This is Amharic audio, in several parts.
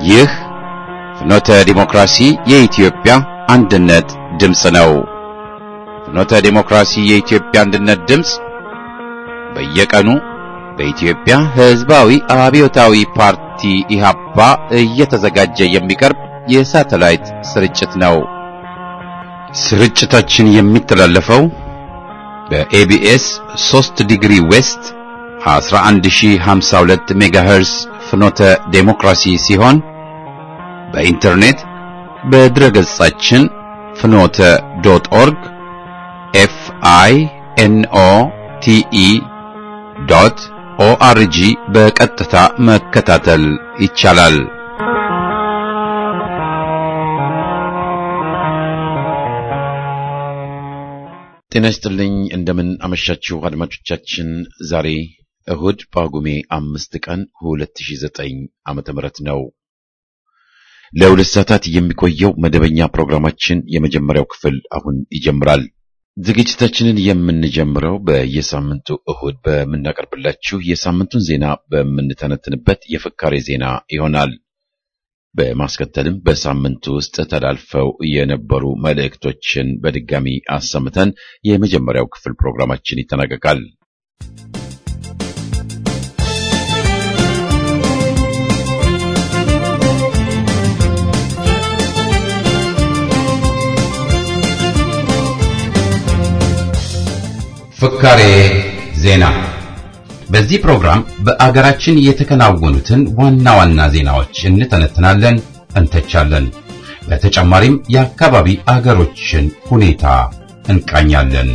ይህ ፍኖተ ዲሞክራሲ የኢትዮጵያ አንድነት ድምፅ ነው። ፍኖተ ዲሞክራሲ የኢትዮጵያ አንድነት ድምፅ በየቀኑ በኢትዮጵያ ሕዝባዊ አብዮታዊ ፓርቲ ኢህአፓ እየተዘጋጀ የሚቀርብ የሳተላይት ስርጭት ነው። ስርጭታችን የሚተላለፈው በኤቢኤስ 3 ዲግሪ ዌስት 11052 ሜጋሄርስ ፍኖተ ዴሞክራሲ ሲሆን በኢንተርኔት በድረገጻችን ፍኖተ ዶት ኦርግ ኤፍ አይ ኤን ኦ ቲ ኢ ዶት ኦአርጂ በቀጥታ መከታተል ይቻላል። ጤና ይስጥልኝ። እንደምን አመሻችሁ አድማጮቻችን። ዛሬ እሁድ ጳጉሜ አምስት ቀን 2009 ዓመተ ምህረት ነው። ለሁለት ሰዓታት የሚቆየው መደበኛ ፕሮግራማችን የመጀመሪያው ክፍል አሁን ይጀምራል። ዝግጅታችንን የምንጀምረው በየሳምንቱ እሁድ በምናቀርብላችሁ የሳምንቱን ዜና በምንተነትንበት የፍካሬ ዜና ይሆናል። በማስከተልም በሳምንቱ ውስጥ ተላልፈው የነበሩ መልእክቶችን በድጋሚ አሰምተን የመጀመሪያው ክፍል ፕሮግራማችን ይጠናቀቃል። ፍካሬ ዜና። በዚህ ፕሮግራም በአገራችን የተከናወኑትን ዋና ዋና ዜናዎች እንተነትናለን፣ እንተቻለን። በተጨማሪም የአካባቢ አገሮችን ሁኔታ እንቃኛለን።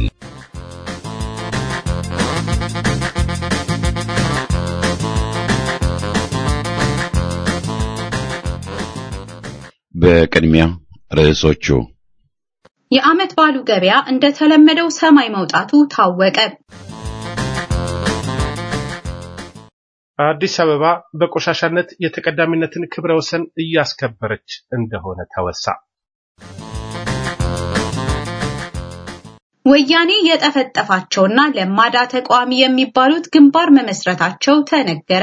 በቅድሚያ ርዕሶቹ የዓመት ባሉ ገበያ እንደተለመደው ሰማይ መውጣቱ ታወቀ። አዲስ አበባ በቆሻሻነት የተቀዳሚነትን ክብረ ወሰን እያስከበረች እንደሆነ ተወሳ። ወያኔ የጠፈጠፋቸውና ለማዳ ተቃዋሚ የሚባሉት ግንባር መመስረታቸው ተነገረ።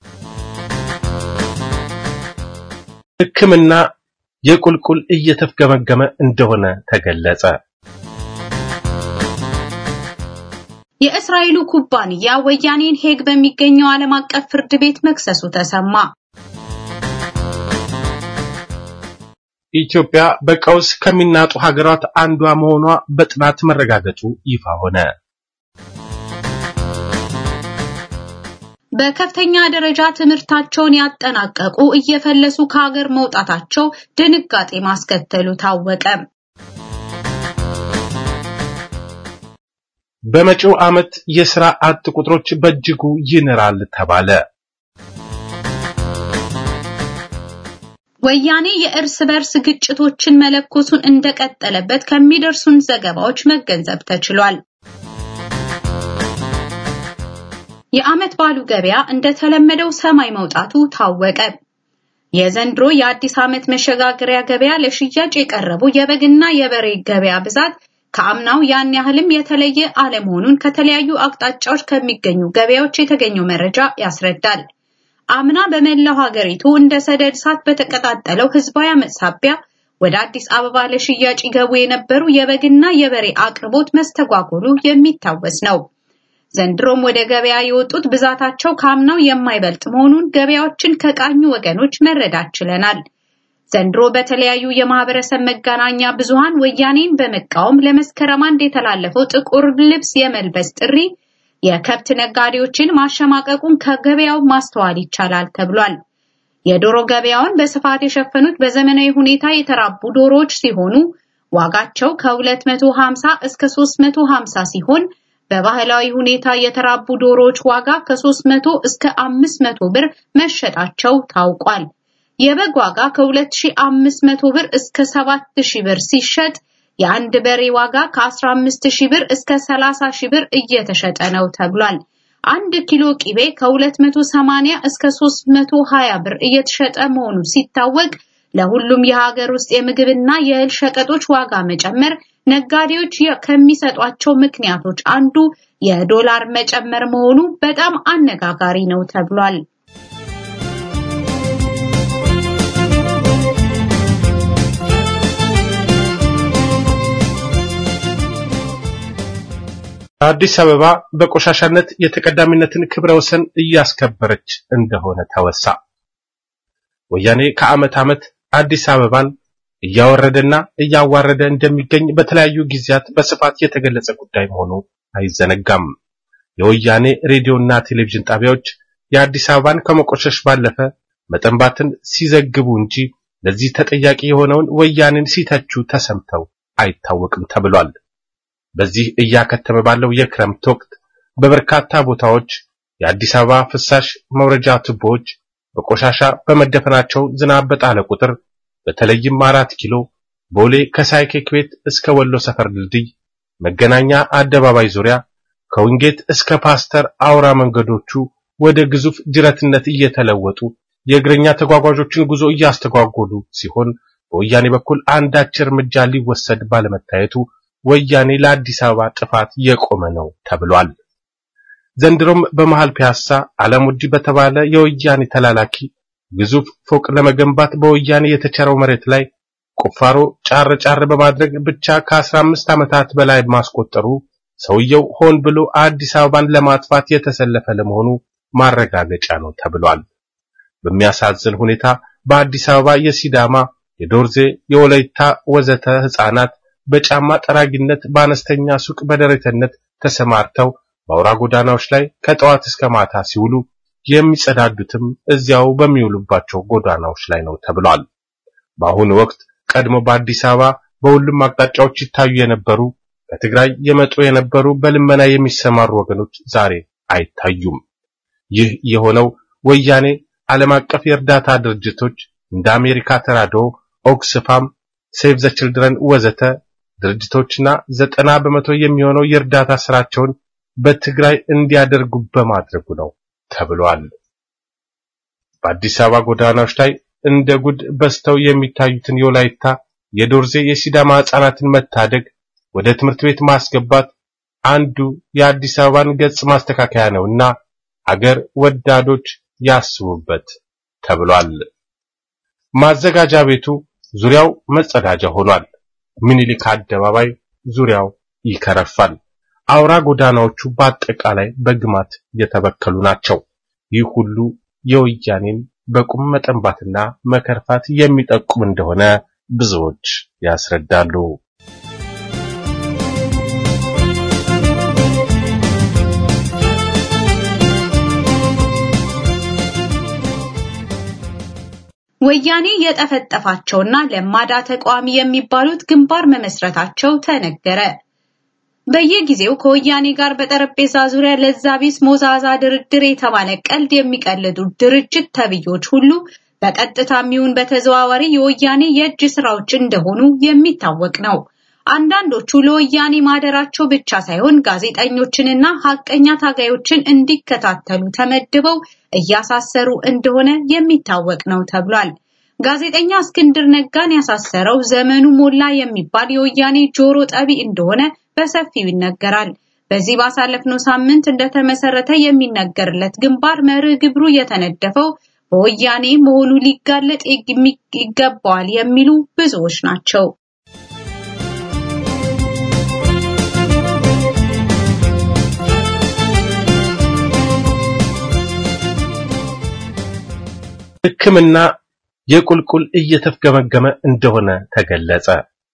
ሕክምና የቁልቁል እየተፍገመገመ እንደሆነ ተገለጸ። የእስራኤሉ ኩባንያ ወያኔን ሄግ በሚገኘው ዓለም አቀፍ ፍርድ ቤት መክሰሱ ተሰማ። ኢትዮጵያ በቀውስ ከሚናጡ ሀገራት አንዷ መሆኗ በጥናት መረጋገጡ ይፋ ሆነ። በከፍተኛ ደረጃ ትምህርታቸውን ያጠናቀቁ እየፈለሱ ከሀገር መውጣታቸው ድንጋጤ ማስከተሉ ታወቀ። በመጪው ዓመት የሥራ አጥ ቁጥሮች በእጅጉ ይንራል ተባለ። ወያኔ የእርስ በርስ ግጭቶችን መለኮሱን እንደቀጠለበት ከሚደርሱን ዘገባዎች መገንዘብ ተችሏል። የዓመት ባሉ ገበያ እንደተለመደው ሰማይ መውጣቱ ታወቀ። የዘንድሮ የአዲስ ዓመት መሸጋገሪያ ገበያ ለሽያጭ የቀረቡ የበግና የበሬ ገበያ ብዛት ከአምናው ያን ያህልም የተለየ አለመሆኑን ከተለያዩ አቅጣጫዎች ከሚገኙ ገበያዎች የተገኘው መረጃ ያስረዳል። አምና በመላው ሀገሪቱ እንደ ሰደድ እሳት በተቀጣጠለው ህዝባዊ አመፅ ሳቢያ ወደ አዲስ አበባ ለሽያጭ ይገቡ የነበሩ የበግና የበሬ አቅርቦት መስተጓጎሉ የሚታወስ ነው። ዘንድሮም ወደ ገበያ የወጡት ብዛታቸው ከአምናው የማይበልጥ መሆኑን ገበያዎችን ከቃኙ ወገኖች መረዳት ችለናል። ዘንድሮ በተለያዩ የማህበረሰብ መገናኛ ብዙሃን ወያኔን በመቃወም ለመስከረም አንድ የተላለፈው ጥቁር ልብስ የመልበስ ጥሪ የከብት ነጋዴዎችን ማሸማቀቁን ከገበያው ማስተዋል ይቻላል ተብሏል። የዶሮ ገበያውን በስፋት የሸፈኑት በዘመናዊ ሁኔታ የተራቡ ዶሮዎች ሲሆኑ ዋጋቸው ከ250 እስከ 350 ሲሆን በባህላዊ ሁኔታ የተራቡ ዶሮዎች ዋጋ ከ300 እስከ 500 ብር መሸጣቸው ታውቋል። የበግ ዋጋ ከ2500 ብር እስከ 7000 ብር ሲሸጥ የአንድ በሬ ዋጋ ከ15000 ብር እስከ 30000 ብር እየተሸጠ ነው ተብሏል። አንድ ኪሎ ቂቤ ከ280 እስከ 320 ብር እየተሸጠ መሆኑ ሲታወቅ ለሁሉም የሀገር ውስጥ የምግብና የእህል ሸቀጦች ዋጋ መጨመር ነጋዴዎች ከሚሰጧቸው ምክንያቶች አንዱ የዶላር መጨመር መሆኑ በጣም አነጋጋሪ ነው ተብሏል። አዲስ አበባ በቆሻሻነት የተቀዳሚነትን ክብረ ወሰን እያስከበረች እንደሆነ ተወሳ። ወያኔ ከዓመት ዓመት አዲስ አበባን እያወረደና እያዋረደ እንደሚገኝ በተለያዩ ጊዜያት በስፋት የተገለጸ ጉዳይ መሆኑ አይዘነጋም። የወያኔ ሬዲዮና ቴሌቪዥን ጣቢያዎች የአዲስ አበባን ከመቆሸሽ ባለፈ መጠንባትን ሲዘግቡ እንጂ ለዚህ ተጠያቂ የሆነውን ወያኔን ሲተቹ ተሰምተው አይታወቅም ተብሏል። በዚህ እያከተመ ባለው የክረምት ወቅት በበርካታ ቦታዎች የአዲስ አበባ ፍሳሽ መውረጃ ቱቦዎች በቆሻሻ በመደፈናቸው ዝናብ በጣለ ቁጥር በተለይም አራት ኪሎ ቦሌ ከሳይኬክ ቤት እስከ ወሎ ሰፈር ድልድይ፣ መገናኛ አደባባይ ዙሪያ ከዊንጌት እስከ ፓስተር አውራ መንገዶቹ ወደ ግዙፍ ጅረትነት እየተለወጡ የእግረኛ ተጓጓዦችን ጉዞ እያስተጓጎሉ ሲሆን በወያኔ በኩል አንዳች እርምጃ ሊወሰድ ባለመታየቱ ወያኔ ለአዲስ አበባ ጥፋት የቆመ ነው ተብሏል። ዘንድሮም በመሃል ፒያሳ አለሙዲ በተባለ የወያኔ ተላላኪ ግዙፍ ፎቅ ለመገንባት በወያኔ የተቸረው መሬት ላይ ቁፋሮ ጫር ጫር በማድረግ ብቻ ከ15 ዓመታት በላይ ማስቆጠሩ ሰውየው ሆን ብሎ አዲስ አበባን ለማጥፋት የተሰለፈ ለመሆኑ ማረጋገጫ ነው ተብሏል። በሚያሳዝን ሁኔታ በአዲስ አበባ የሲዳማ፣ የዶርዜ፣ የወላይታ ወዘተ ህፃናት በጫማ ጠራጊነት በአነስተኛ ሱቅ በደረተነት ተሰማርተው በአውራ ጎዳናዎች ላይ ከጠዋት እስከ ማታ ሲውሉ የሚጸዳዱትም እዚያው በሚውሉባቸው ጎዳናዎች ላይ ነው ተብሏል። በአሁኑ ወቅት ቀድሞ በአዲስ አበባ በሁሉም አቅጣጫዎች ይታዩ የነበሩ ከትግራይ የመጡ የነበሩ በልመና የሚሰማሩ ወገኖች ዛሬ አይታዩም። ይህ የሆነው ወያኔ ዓለም አቀፍ የእርዳታ ድርጅቶች እንደ አሜሪካ ተራድኦ፣ ኦክስፋም፣ ሴቭ ዘ ችልድረን ወዘተ ድርጅቶችና ዘጠና በመቶ የሚሆነው የእርዳታ ስራቸውን በትግራይ እንዲያደርጉ በማድረጉ ነው ተብሏል። በአዲስ አበባ ጎዳናዎች ላይ እንደ ጉድ በስተው የሚታዩትን የወላይታ፣ የዶርዜ፣ የሲዳማ ህጻናትን መታደግ፣ ወደ ትምህርት ቤት ማስገባት አንዱ የአዲስ አበባን ገጽ ማስተካከያ ነውና አገር ወዳዶች ያስቡበት ተብሏል። ማዘጋጃ ቤቱ ዙሪያው መጸዳጃ ሆኗል። ምኒልክ አደባባይ ዙሪያው ይከረፋል። አውራ ጎዳናዎቹ በአጠቃላይ በግማት የተበከሉ ናቸው። ይህ ሁሉ የወያኔን በቁም መጠንባትና መከርፋት የሚጠቁም እንደሆነ ብዙዎች ያስረዳሉ። ወያኔ የጠፈጠፋቸውና ለማዳ ተቃዋሚ የሚባሉት ግንባር መመስረታቸው ተነገረ። በየጊዜው ከወያኔ ጋር በጠረጴዛ ዙሪያ ለዛ ቢስ ሞዛዛ ድርድር የተባለ ቀልድ የሚቀልዱ ድርጅት ተብዮች ሁሉ በቀጥታ የሚሆን በተዘዋዋሪ የወያኔ የእጅ ስራዎች እንደሆኑ የሚታወቅ ነው። አንዳንዶቹ ለወያኔ ማደራቸው ብቻ ሳይሆን ጋዜጠኞችንና ሀቀኛ ታጋዮችን እንዲከታተሉ ተመድበው እያሳሰሩ እንደሆነ የሚታወቅ ነው ተብሏል። ጋዜጠኛ እስክንድር ነጋን ያሳሰረው ዘመኑ ሞላ የሚባል የወያኔ ጆሮ ጠቢ እንደሆነ በሰፊው ይነገራል። በዚህ ባሳለፍነው ሳምንት እንደተመሰረተ የሚነገርለት ግንባር መርህ ግብሩ የተነደፈው በወያኔ መሆኑ ሊጋለጥ ይገባዋል የሚሉ ብዙዎች ናቸው። ሕክምና የቁልቁል እየተፍገመገመ እንደሆነ ተገለጸ።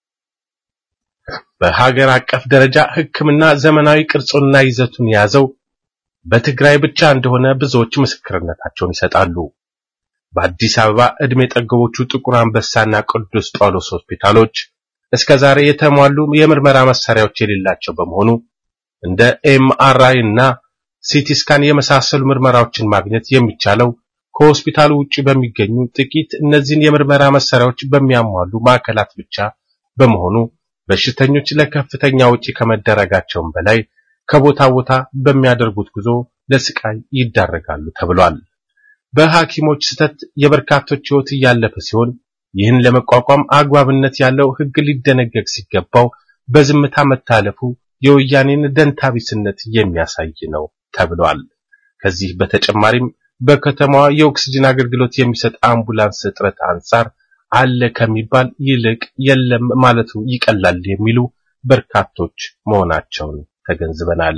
በሀገር አቀፍ ደረጃ ሕክምና ዘመናዊ ቅርጹንና ይዘቱን የያዘው በትግራይ ብቻ እንደሆነ ብዙዎች ምስክርነታቸውን ይሰጣሉ። በአዲስ አበባ ዕድሜ ጠገቦቹ ጥቁር አንበሳና ቅዱስ ጳውሎስ ሆስፒታሎች እስከ ዛሬ የተሟሉ የምርመራ መሳሪያዎች የሌላቸው በመሆኑ እንደ ኤምአርአይ እና ሲቲ ስካን የመሳሰሉ ምርመራዎችን ማግኘት የሚቻለው ከሆስፒታሉ ውጪ በሚገኙ ጥቂት እነዚህን የምርመራ መሳሪያዎች በሚያሟሉ ማዕከላት ብቻ በመሆኑ በሽተኞች ለከፍተኛ ወጪ ከመደረጋቸውም በላይ ከቦታ ቦታ በሚያደርጉት ጉዞ ለስቃይ ይዳረጋሉ ተብሏል። በሐኪሞች ስተት የበርካቶች ሕይወት እያለፈ ሲሆን ይህን ለመቋቋም አግባብነት ያለው ሕግ ሊደነገግ ሲገባው በዝምታ መታለፉ የወያኔን ደንታቢስነት የሚያሳይ ነው ተብሏል። ከዚህ በተጨማሪም በከተማዋ የኦክስጅን አገልግሎት የሚሰጥ አምቡላንስ እጥረት አንጻር አለ ከሚባል ይልቅ የለም ማለቱ ይቀላል የሚሉ በርካቶች መሆናቸውን ተገንዝበናል።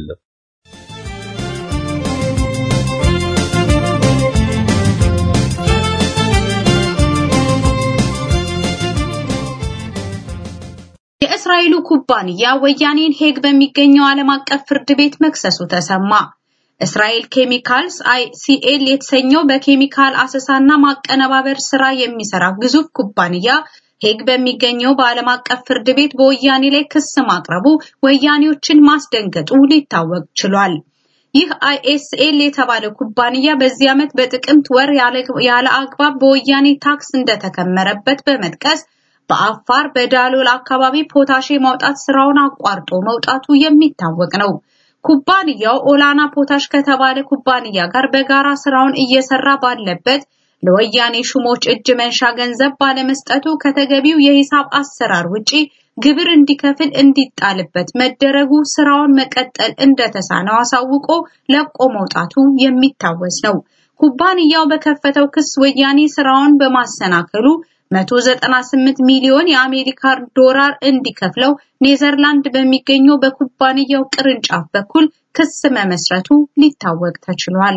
የእስራኤሉ ኩባንያ ወያኔን ሄግ በሚገኘው ዓለም አቀፍ ፍርድ ቤት መክሰሱ ተሰማ። እስራኤል ኬሚካልስ አይሲኤል የተሰኘው በኬሚካል አሰሳና ማቀነባበር ስራ የሚሰራ ግዙፍ ኩባንያ ሄግ በሚገኘው በዓለም አቀፍ ፍርድ ቤት በወያኔ ላይ ክስ ማቅረቡ ወያኔዎችን ማስደንገጡ ሊታወቅ ችሏል። ይህ አይኤስኤል የተባለ ኩባንያ በዚህ ዓመት በጥቅምት ወር ያለ አግባብ በወያኔ ታክስ እንደተከመረበት በመጥቀስ በአፋር በዳሎል አካባቢ ፖታሼ ማውጣት ስራውን አቋርጦ መውጣቱ የሚታወቅ ነው። ኩባንያው ኦላና ፖታሽ ከተባለ ኩባንያ ጋር በጋራ ስራውን እየሰራ ባለበት ለወያኔ ሹሞች እጅ መንሻ ገንዘብ ባለመስጠቱ ከተገቢው የሂሳብ አሰራር ውጪ ግብር እንዲከፍል እንዲጣልበት መደረጉ ስራውን መቀጠል እንደተሳነው አሳውቆ ለቆ መውጣቱ የሚታወስ ነው። ኩባንያው በከፈተው ክስ ወያኔ ስራውን በማሰናከሉ 198 ሚሊዮን የአሜሪካ ዶላር እንዲከፍለው ኔዘርላንድ በሚገኘው በኩባንያው ቅርንጫፍ በኩል ክስ መመስረቱ ሊታወቅ ተችሏል።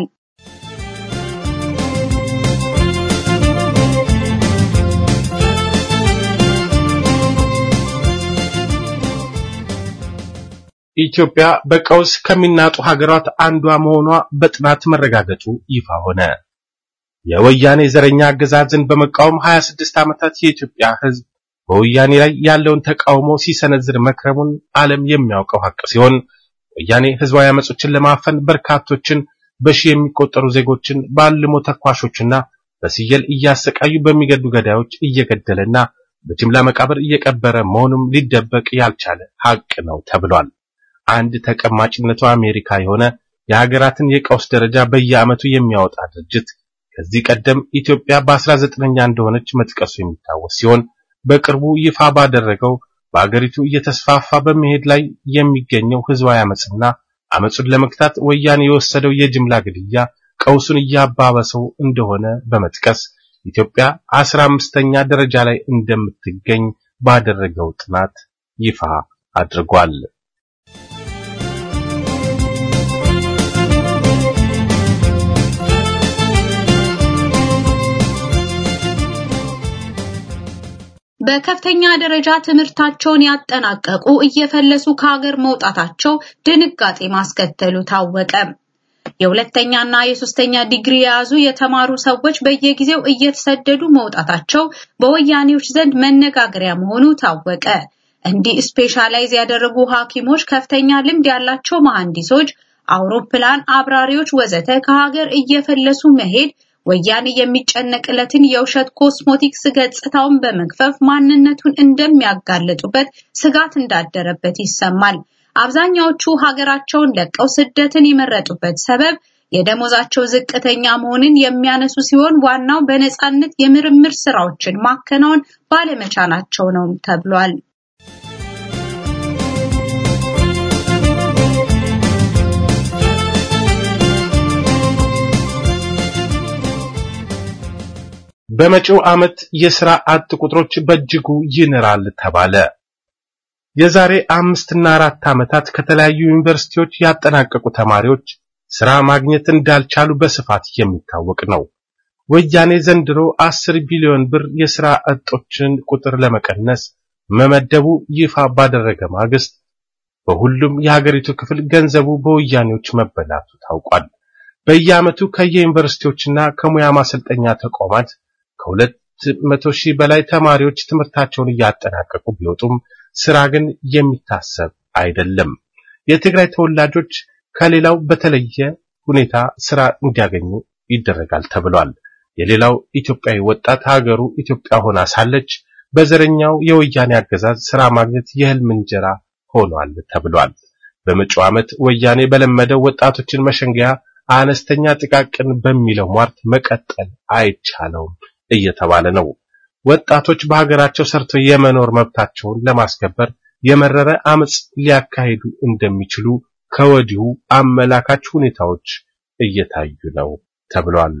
ኢትዮጵያ በቀውስ ከሚናጡ ሀገራት አንዷ መሆኗ በጥናት መረጋገጡ ይፋ ሆነ። የወያኔ ዘረኛ አገዛዝን በመቃወም 26 ዓመታት የኢትዮጵያ ሕዝብ በወያኔ ላይ ያለውን ተቃውሞ ሲሰነዝር መክረሙን ዓለም የሚያውቀው ሀቅ ሲሆን ወያኔ ህዝባዊ አመጾችን ለማፈን በርካቶችን በሺህ የሚቆጠሩ ዜጎችን በአልሞ ተኳሾችና በስየል እያሰቃዩ በሚገዱ ገዳዮች እየገደለና በጅምላ መቃብር እየቀበረ መሆኑም ሊደበቅ ያልቻለ ሀቅ ነው ተብሏል። አንድ ተቀማጭነቱ አሜሪካ የሆነ የሀገራትን የቀውስ ደረጃ በየዓመቱ የሚያወጣ ድርጅት ከዚህ ቀደም ኢትዮጵያ በ19ኛ እንደሆነች መጥቀሱ የሚታወስ ሲሆን በቅርቡ ይፋ ባደረገው በአገሪቱ እየተስፋፋ በመሄድ ላይ የሚገኘው ህዝባዊ አመጽና አመጹን ለመግታት ወያኔ የወሰደው የጅምላ ግድያ ቀውሱን እያባበሰው እንደሆነ በመጥቀስ ኢትዮጵያ አስራ አምስተኛ ደረጃ ላይ እንደምትገኝ ባደረገው ጥናት ይፋ አድርጓል። በከፍተኛ ደረጃ ትምህርታቸውን ያጠናቀቁ እየፈለሱ ከሀገር መውጣታቸው ድንጋጤ ማስከተሉ ታወቀ። የሁለተኛና የሶስተኛ ዲግሪ የያዙ የተማሩ ሰዎች በየጊዜው እየተሰደዱ መውጣታቸው በወያኔዎች ዘንድ መነጋገሪያ መሆኑ ታወቀ። እንዲህ ስፔሻላይዝ ያደረጉ ሐኪሞች፣ ከፍተኛ ልምድ ያላቸው መሐንዲሶች፣ አውሮፕላን አብራሪዎች ወዘተ ከሀገር እየፈለሱ መሄድ ወያኔ የሚጨነቅለትን የውሸት ኮስሞቲክስ ገጽታውን በመግፈፍ ማንነቱን እንደሚያጋልጡበት ስጋት እንዳደረበት ይሰማል። አብዛኛዎቹ ሀገራቸውን ለቀው ስደትን የመረጡበት ሰበብ የደሞዛቸው ዝቅተኛ መሆንን የሚያነሱ ሲሆን ዋናው በነጻነት የምርምር ስራዎችን ማከናወን ባለመቻላቸው ነው ተብሏል። በመጪው ዓመት የሥራ አጥ ቁጥሮች በእጅጉ ይንራል ተባለ። የዛሬ አምስትና አራት ዓመታት ከተለያዩ ዩኒቨርሲቲዎች ያጠናቀቁ ተማሪዎች ሥራ ማግኘት እንዳልቻሉ በስፋት የሚታወቅ ነው። ወያኔ ዘንድሮ አስር ቢሊዮን ብር የሥራ አጦችን ቁጥር ለመቀነስ መመደቡ ይፋ ባደረገ ማግስት በሁሉም የሀገሪቱ ክፍል ገንዘቡ በወያኔዎች መበላቱ ታውቋል። በየዓመቱ ከየዩኒቨርሲቲዎችና ከሙያ ማሰልጠኛ ተቋማት ከሁለት መቶ ሺህ በላይ ተማሪዎች ትምህርታቸውን እያጠናቀቁ ቢወጡም ስራ ግን የሚታሰብ አይደለም። የትግራይ ተወላጆች ከሌላው በተለየ ሁኔታ ስራ እንዲያገኙ ይደረጋል ተብሏል። የሌላው ኢትዮጵያዊ ወጣት ሀገሩ ኢትዮጵያ ሆና ሳለች በዘረኛው የወያኔ አገዛዝ ስራ ማግኘት የህልም እንጀራ ሆኗል ተብሏል። በመጪው ዓመት ወያኔ በለመደው ወጣቶችን መሸንገያ አነስተኛ ጥቃቅን በሚለው ሟርት መቀጠል አይቻለውም እየተባለ ነው። ወጣቶች በሀገራቸው ሰርተው የመኖር መብታቸውን ለማስከበር የመረረ አመጽ ሊያካሂዱ እንደሚችሉ ከወዲሁ አመላካች ሁኔታዎች እየታዩ ነው ተብሏል።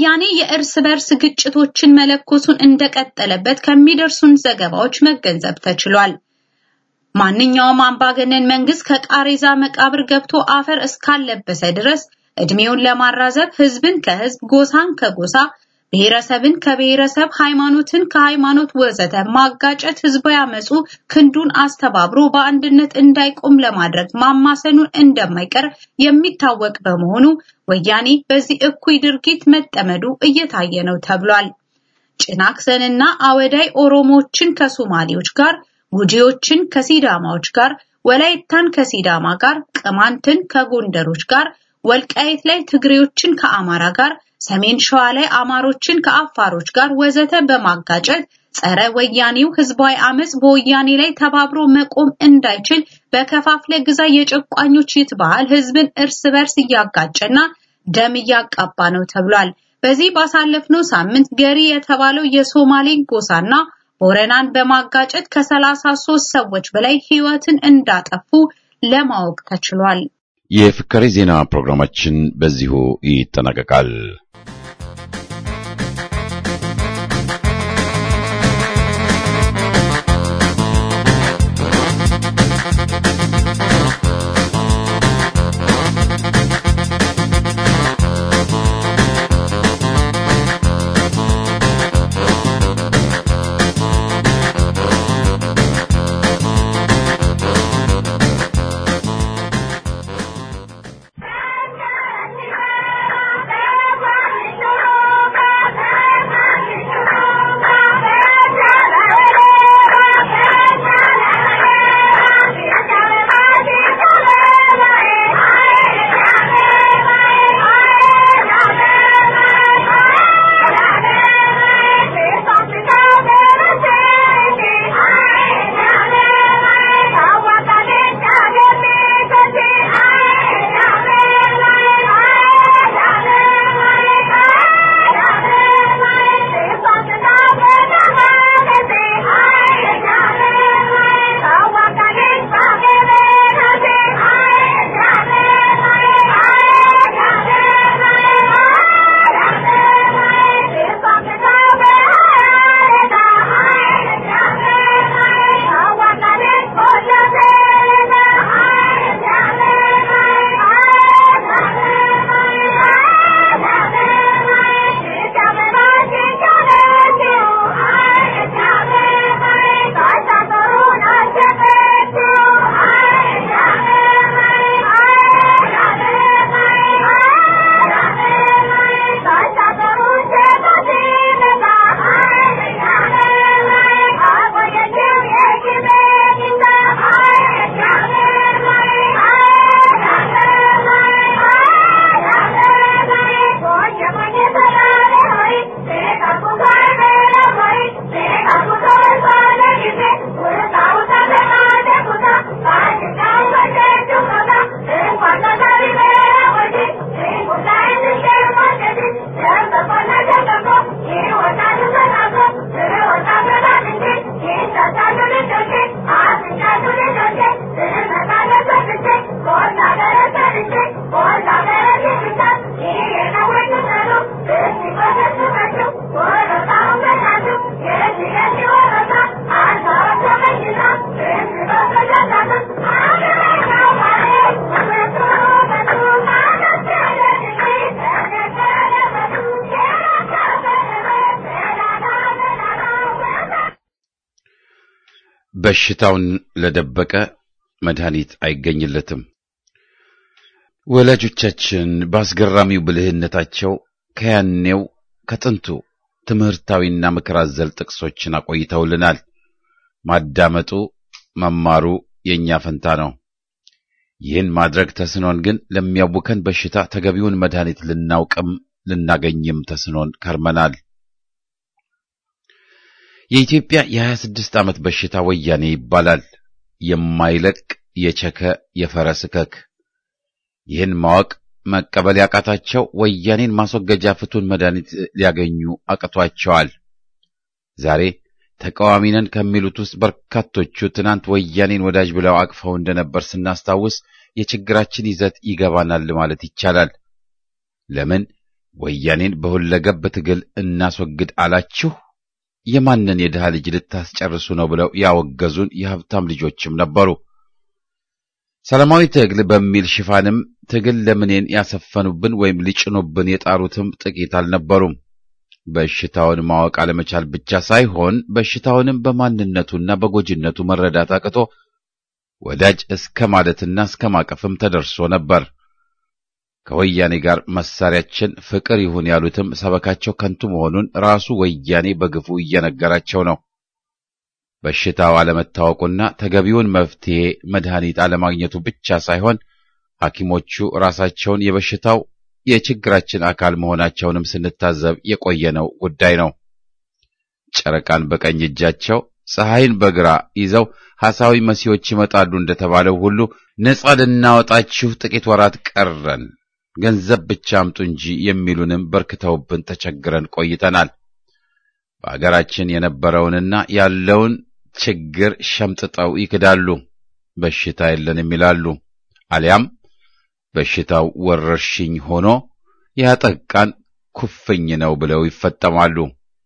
ወያኔ የእርስ በርስ ግጭቶችን መለኮሱን እንደቀጠለበት ከሚደርሱን ዘገባዎች መገንዘብ ተችሏል። ማንኛውም አምባገነን መንግስት ከቃሬዛ መቃብር ገብቶ አፈር እስካለበሰ ድረስ እድሜውን ለማራዘብ ህዝብን ከህዝብ፣ ጎሳን ከጎሳ፣ ብሔረሰብን ከብሔረሰብ፣ ሃይማኖትን ከሃይማኖት ወዘተ ማጋጨት ህዝባዊ አመፁ ክንዱን አስተባብሮ በአንድነት እንዳይቆም ለማድረግ ማማሰኑን እንደማይቀር የሚታወቅ በመሆኑ ወያኔ በዚህ እኩይ ድርጊት መጠመዱ እየታየ ነው ተብሏል። ጭናክሰንና አወዳይ ኦሮሞዎችን ከሶማሌዎች ጋር ጉጂዎችን ከሲዳማዎች ጋር፣ ወላይታን ከሲዳማ ጋር፣ ቅማንትን ከጎንደሮች ጋር፣ ወልቃይት ላይ ትግሬዎችን ከአማራ ጋር፣ ሰሜን ሸዋ ላይ አማሮችን ከአፋሮች ጋር ወዘተ በማጋጨት ጸረ ወያኔው ህዝባዊ አመጽ በወያኔ ላይ ተባብሮ መቆም እንዳይችል በከፋፍለ ግዛ የጨቋኞች ይትባህል ህዝብን እርስ በርስ እያጋጨና ደም እያቃባ ነው ተብሏል። በዚህ ባሳለፍነው ሳምንት ገሪ የተባለው የሶማሌ ጎሳና ቦረናን በማጋጨት ከ33 ሰዎች በላይ ህይወትን እንዳጠፉ ለማወቅ ተችሏል። የፍካሬ ዜና ፕሮግራማችን በዚሁ ይጠናቀቃል። በሽታውን ለደበቀ መድኃኒት አይገኝለትም። ወላጆቻችን በአስገራሚው ብልህነታቸው ከያኔው ከጥንቱ ትምህርታዊና ምክር አዘል ጥቅሶችን አቆይተውልናል። ማዳመጡ መማሩ የእኛ ፈንታ ነው። ይህን ማድረግ ተስኖን ግን ለሚያውከን በሽታ ተገቢውን መድኃኒት ልናውቅም ልናገኝም ተስኖን ከርመናል። የኢትዮጵያ የሀያ ስድስት ዓመት በሽታ ወያኔ ይባላል። የማይለቅ የቸከ የፈረስ እከክ። ይህን ማወቅ መቀበል ያቃታቸው ወያኔን ማስወገጃ ፍቱን መድኃኒት ሊያገኙ አቅቷቸዋል። ዛሬ ተቃዋሚ ነን ከሚሉት ውስጥ በርካቶቹ ትናንት ወያኔን ወዳጅ ብለው አቅፈው እንደነበር ስናስታውስ የችግራችን ይዘት ይገባናል ማለት ይቻላል። ለምን ወያኔን በሁለገብ ትግል እናስወግድ አላችሁ፣ የማንን የድሃ ልጅ ልታስጨርሱ ነው ብለው ያወገዙን የሀብታም ልጆችም ነበሩ። ሰላማዊ ትግል በሚል ሽፋንም ትግል ለምኔን ያሰፈኑብን ወይም ሊጭኑብን የጣሩትም ጥቂት አልነበሩም። በሽታውን ማወቅ አለመቻል ብቻ ሳይሆን በሽታውንም በማንነቱና በጎጂነቱ መረዳት አቅቶ ወዳጅ እስከ ማለትና እስከ ማቀፍም ተደርሶ ነበር። ከወያኔ ጋር መሳሪያችን ፍቅር ይሁን ያሉትም ሰበካቸው ከንቱ መሆኑን ራሱ ወያኔ በግፉ እየነገራቸው ነው። በሽታው አለመታወቁና ተገቢውን መፍትሄ መድኃኒት አለማግኘቱ ብቻ ሳይሆን ሐኪሞቹ ራሳቸውን የበሽታው የችግራችን አካል መሆናቸውንም ስንታዘብ የቆየነው ጉዳይ ነው። ጨረቃን በቀኝ እጃቸው ፀሐይን በግራ ይዘው ሐሳዊ መሲዎች ይመጣሉ እንደተባለው ሁሉ ነጻ ልናወጣችሁ ጥቂት ወራት ቀረን፣ ገንዘብ ብቻ አምጡ እንጂ የሚሉንም በርክተውብን ተቸግረን ቆይተናል። በአገራችን የነበረውንና ያለውን ችግር ሸምጥጠው ይክዳሉ። በሽታ የለንም ይላሉ። አሊያም በሽታው ወረርሽኝ ሆኖ ያጠቃን ኩፍኝ ነው ብለው ይፈጠማሉ።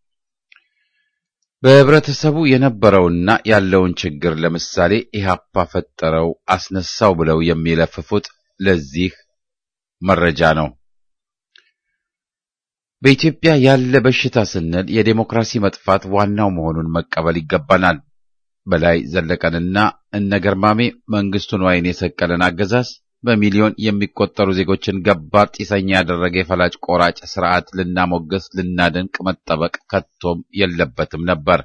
በህብረተሰቡ የነበረውና ያለውን ችግር ለምሳሌ ኢህአፓ ፈጠረው አስነሳው ብለው የሚለፍፉት ለዚህ መረጃ ነው። በኢትዮጵያ ያለ በሽታ ስንል የዴሞክራሲ መጥፋት ዋናው መሆኑን መቀበል ይገባናል። በላይ ዘለቀንና እነ ገርማሜ መንግስቱን ዋይን የሰቀለን አገዛዝ በሚሊዮን የሚቆጠሩ ዜጎችን ገባር ጢሰኛ ያደረገ የፈላጭ ቆራጭ ስርዓት ልናሞገስ ልናደንቅ መጠበቅ ከቶም የለበትም ነበር።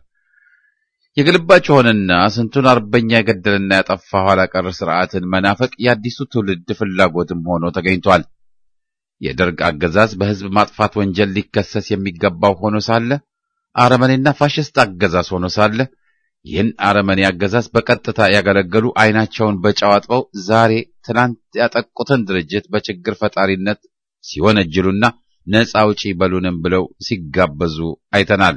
የግልባጭ ሆነና ስንቱን አርበኛ የገደልና ያጠፋ ኋላ ቀር ስርዓትን መናፈቅ የአዲሱ ትውልድ ፍላጎትም ሆኖ ተገኝቷል። የደርግ አገዛዝ በህዝብ ማጥፋት ወንጀል ሊከሰስ የሚገባው ሆኖ ሳለ አረመኔና ፋሽስት አገዛዝ ሆኖ ሳለ ይህን አረመኔ አገዛዝ በቀጥታ ያገለገሉ አይናቸውን በጨው አጥበው ዛሬ ትናንት ያጠቁትን ድርጅት በችግር ፈጣሪነት ሲወነጅሉና ነፃ አውጪ በሉንም ብለው ሲጋበዙ አይተናል።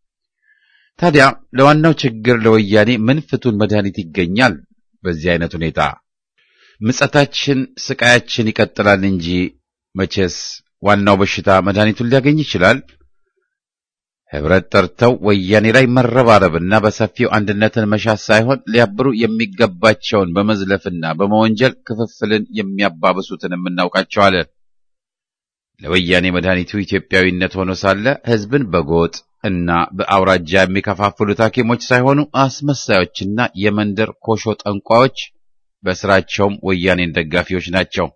ታዲያ ለዋናው ችግር ለወያኔ ምን ፍቱን መድኃኒት ይገኛል? በዚህ አይነት ሁኔታ ምጸታችን፣ ስቃያችን ይቀጥላል እንጂ መቼስ ዋናው በሽታ መድኃኒቱን ሊያገኝ ይችላል? ህብረት ጠርተው ወያኔ ላይ መረባረብና በሰፊው አንድነትን መሻት ሳይሆን ሊያብሩ የሚገባቸውን በመዝለፍና በመወንጀል ክፍፍልን የሚያባብሱትን እናውቃቸዋለን። ለወያኔ መድኃኒቱ ኢትዮጵያዊነት ሆኖ ሳለ ህዝብን በጎጥ እና በአውራጃ የሚከፋፍሉት ሐኪሞች ሳይሆኑ አስመሳዮችና የመንደር ኮሾ ጠንቋዮች፣ በስራቸውም ወያኔን ደጋፊዎች ናቸው።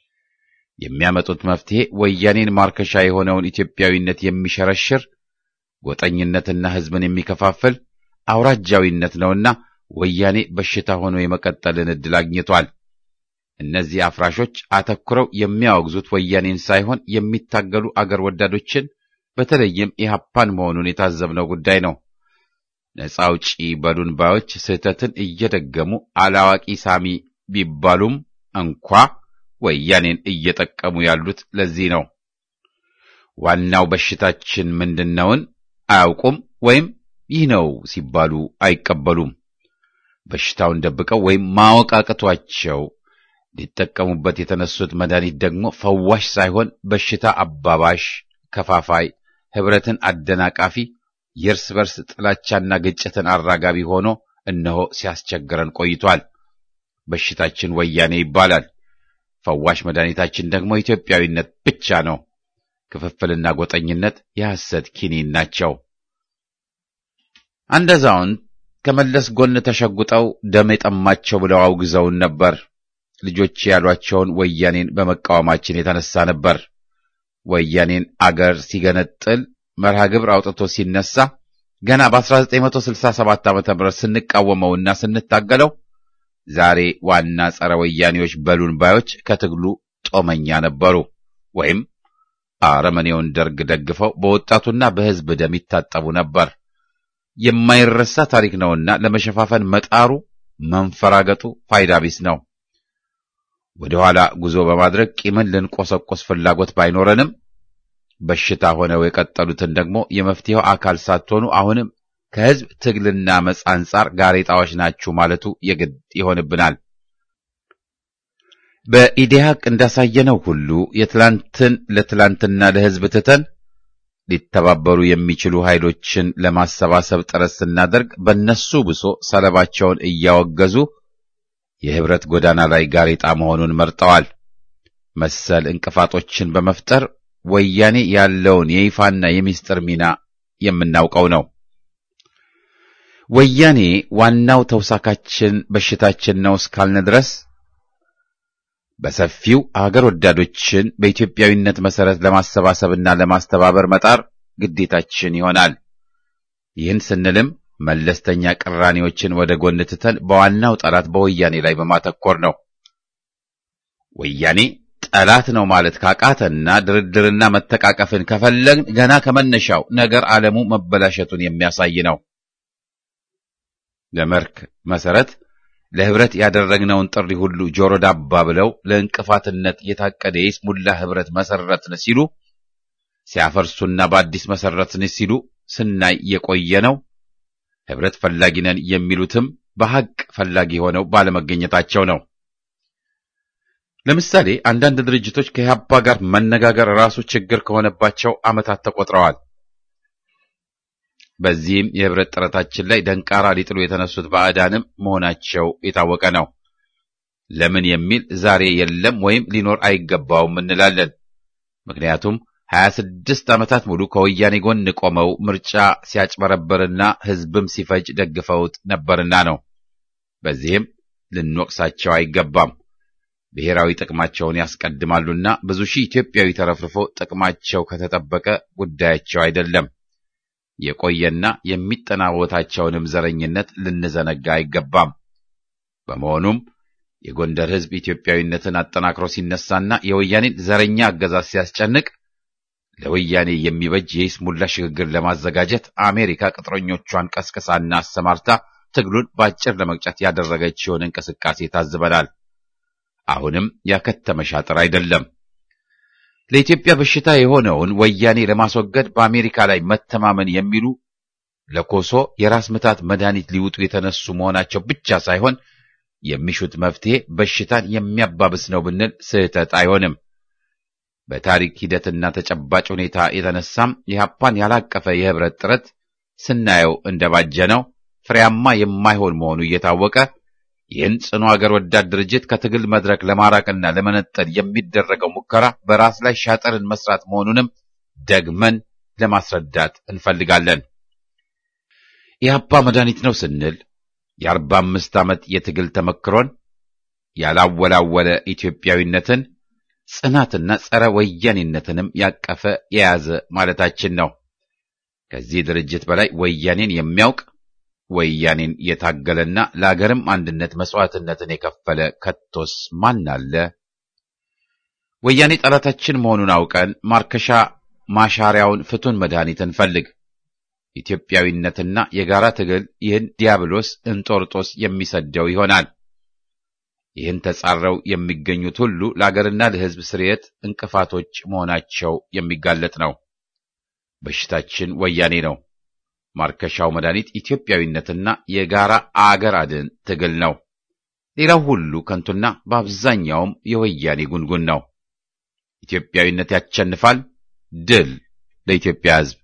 የሚያመጡት መፍትሄ ወያኔን ማርከሻ የሆነውን ኢትዮጵያዊነት የሚሸረሽር ጎጠኝነትና ህዝብን የሚከፋፍል አውራጃዊነት ነውና ወያኔ በሽታ ሆኖ የመቀጠልን ዕድል አግኝቷል። እነዚህ አፍራሾች አተኩረው የሚያወግዙት ወያኔን ሳይሆን የሚታገሉ አገር ወዳዶችን በተለይም ኢህአፓን መሆኑን የታዘብነው ጉዳይ ነው። ነፃ አውጪ በሉን ባዮች ስህተትን እየደገሙ አላዋቂ ሳሚ ቢባሉም እንኳ ወያኔን እየጠቀሙ ያሉት ለዚህ ነው። ዋናው በሽታችን ምንድነውን አያውቁም ወይም ይህ ነው ሲባሉ አይቀበሉም። በሽታውን ደብቀው ወይም ማወቅ አቅቷቸው ሊጠቀሙበት የተነሱት መድኃኒት ደግሞ ፈዋሽ ሳይሆን በሽታ አባባሽ፣ ከፋፋይ፣ ህብረትን አደናቃፊ፣ የእርስ በርስ ጥላቻና ግጭትን አራጋቢ ሆኖ እነሆ ሲያስቸግረን ቆይቷል። በሽታችን ወያኔ ይባላል። ፈዋሽ መድኃኒታችን ደግሞ ኢትዮጵያዊነት ብቻ ነው። ክፍፍልና ጎጠኝነት የሐሰት ኪኒን ናቸው። አንድ አዛውንት ከመለስ ጎን ተሸጉጠው ደም የጠማቸው ብለው አውግዘውን ነበር። ልጆች ያሏቸውን ወያኔን በመቃወማችን የተነሳ ነበር። ወያኔን አገር ሲገነጥል መርሃ ግብር አውጥቶ ሲነሳ ገና በ1967 ዓ.ም ስንቃወመውና ስንታገለው ዛሬ ዋና ጸረ ወያኔዎች በሉን ባዮች ከትግሉ ጦመኛ ነበሩ ወይም አረመኔውን ደርግ ደግፈው በወጣቱና በሕዝብ ደም ይታጠቡ ነበር። የማይረሳ ታሪክ ነውና ለመሸፋፈን መጣሩ መንፈራገጡ ፋይዳ ቢስ ነው። ወደ ኋላ ጉዞ በማድረግ ቂምን ልንቆሰቆስ ፍላጎት ባይኖረንም በሽታ ሆነው የቀጠሉትን ደግሞ የመፍትሄው አካል ሳትሆኑ አሁንም ከሕዝብ ትግልና መጽ አንጻር ጋሬጣዎች ናችሁ ማለቱ የግድ ይሆንብናል። በኢዴሃቅ እንዳሳየነው ሁሉ የትላንትን ለትላንትና ለሕዝብ ትተን ሊተባበሩ የሚችሉ ኃይሎችን ለማሰባሰብ ጥረት ስናደርግ በእነሱ ብሶ ሰለባቸውን እያወገዙ የህብረት ጎዳና ላይ ጋሬጣ መሆኑን መርጠዋል። መሰል እንቅፋቶችን በመፍጠር ወያኔ ያለውን የይፋና የሚስጥር ሚና የምናውቀው ነው። ወያኔ ዋናው ተውሳካችን በሽታችን ነው እስካልን ድረስ በሰፊው አገር ወዳዶችን በኢትዮጵያዊነት መሰረት ለማሰባሰብና ለማስተባበር መጣር ግዴታችን ይሆናል። ይህን ስንልም መለስተኛ ቅራኔዎችን ወደ ጎን ትተን በዋናው ጠላት በወያኔ ላይ በማተኮር ነው። ወያኔ ጠላት ነው ማለት ካቃተና ድርድርና መተቃቀፍን ከፈለግን ገና ከመነሻው ነገር ዓለሙ መበላሸቱን የሚያሳይ ነው። ለመርክ መሰረት ለህብረት ያደረግነውን ጥሪ ሁሉ ጆሮ ዳባ ብለው ለእንቅፋትነት የታቀደ የይስሙላ ህብረት መሰረትን ሲሉ ሲያፈርሱና በአዲስ መሰረትን ሲሉ ስናይ የቆየ ነው። ህብረት ፈላጊ ነን የሚሉትም በሐቅ ፈላጊ ሆነው ባለመገኘታቸው ነው። ለምሳሌ አንዳንድ ድርጅቶች ከኢህአፓ ጋር መነጋገር ራሱ ችግር ከሆነባቸው ዓመታት ተቆጥረዋል። በዚህም የህብረት ጥረታችን ላይ ደንቃራ ሊጥሉ የተነሱት ባዕዳንም መሆናቸው የታወቀ ነው። ለምን የሚል ዛሬ የለም ወይም ሊኖር አይገባውም እንላለን። ምክንያቱም ሀያ ስድስት ዓመታት ሙሉ ከወያኔ ጎን ቆመው ምርጫ ሲያጭበረበርና ህዝብም ሲፈጅ ደግፈውት ነበርና ነው። በዚህም ልንወቅሳቸው አይገባም። ብሔራዊ ጥቅማቸውን ያስቀድማሉና ብዙ ሺህ ኢትዮጵያዊ ተረፍርፎ ጥቅማቸው ከተጠበቀ ጉዳያቸው አይደለም። የቆየና የሚጠናወታቸውንም ዘረኝነት ልንዘነጋ አይገባም። በመሆኑም የጎንደር ህዝብ ኢትዮጵያዊነትን አጠናክሮ ሲነሳና የወያኔን ዘረኛ አገዛዝ ሲያስጨንቅ ለወያኔ የሚበጅ የይስሙላ ሽግግር ለማዘጋጀት አሜሪካ ቅጥረኞቿን ቀስቅሳና አሰማርታ ትግሉን በአጭር ለመቅጨት ያደረገችውን እንቅስቃሴ ታዝበናል። አሁንም ያከተመ ሻጥር አይደለም። ለኢትዮጵያ በሽታ የሆነውን ወያኔ ለማስወገድ በአሜሪካ ላይ መተማመን የሚሉ ለኮሶ የራስ ምታት መድኃኒት ሊውጡ የተነሱ መሆናቸው ብቻ ሳይሆን የሚሹት መፍትሄ በሽታን የሚያባብስ ነው ብንል ስህተት አይሆንም። በታሪክ ሂደትና ተጨባጭ ሁኔታ የተነሳም የሀፓን ያላቀፈ የህብረት ጥረት ስናየው እንደባጀ ነው ፍሬያማ የማይሆን መሆኑ እየታወቀ ይህን ጽኑ አገር ወዳድ ድርጅት ከትግል መድረክ ለማራቅና ለመነጠል የሚደረገው ሙከራ በራስ ላይ ሻጠርን መስራት መሆኑንም ደግመን ለማስረዳት እንፈልጋለን። የአፓ መድኃኒት ነው ስንል የአርባ አምስት ዓመት የትግል ተመክሮን ያላወላወለ ኢትዮጵያዊነትን ጽናትና ጸረ ወያኔነትንም ያቀፈ የያዘ ማለታችን ነው። ከዚህ ድርጅት በላይ ወያኔን የሚያውቅ ወያኔን የታገለና ለአገርም አንድነት መስዋዕትነትን የከፈለ ከቶስ ማን አለ? ወያኔ ጠላታችን መሆኑን አውቀን ማርከሻ ማሻሪያውን ፍቱን መድኃኒት እንፈልግ። ኢትዮጵያዊነትና የጋራ ትግል ይህን ዲያብሎስ እንጦርጦስ የሚሰደው ይሆናል። ይህን ተጻረው የሚገኙት ሁሉ ለአገርና ለሕዝብ ስርየት እንቅፋቶች መሆናቸው የሚጋለጥ ነው። በሽታችን ወያኔ ነው። ማርከሻው መድኃኒት ኢትዮጵያዊነትና የጋራ አገር አድን ትግል ነው። ሌላው ሁሉ ከንቱና በአብዛኛውም የወያኔ ጉንጉን ነው። ኢትዮጵያዊነት ያሸንፋል። ድል ለኢትዮጵያ ሕዝብ!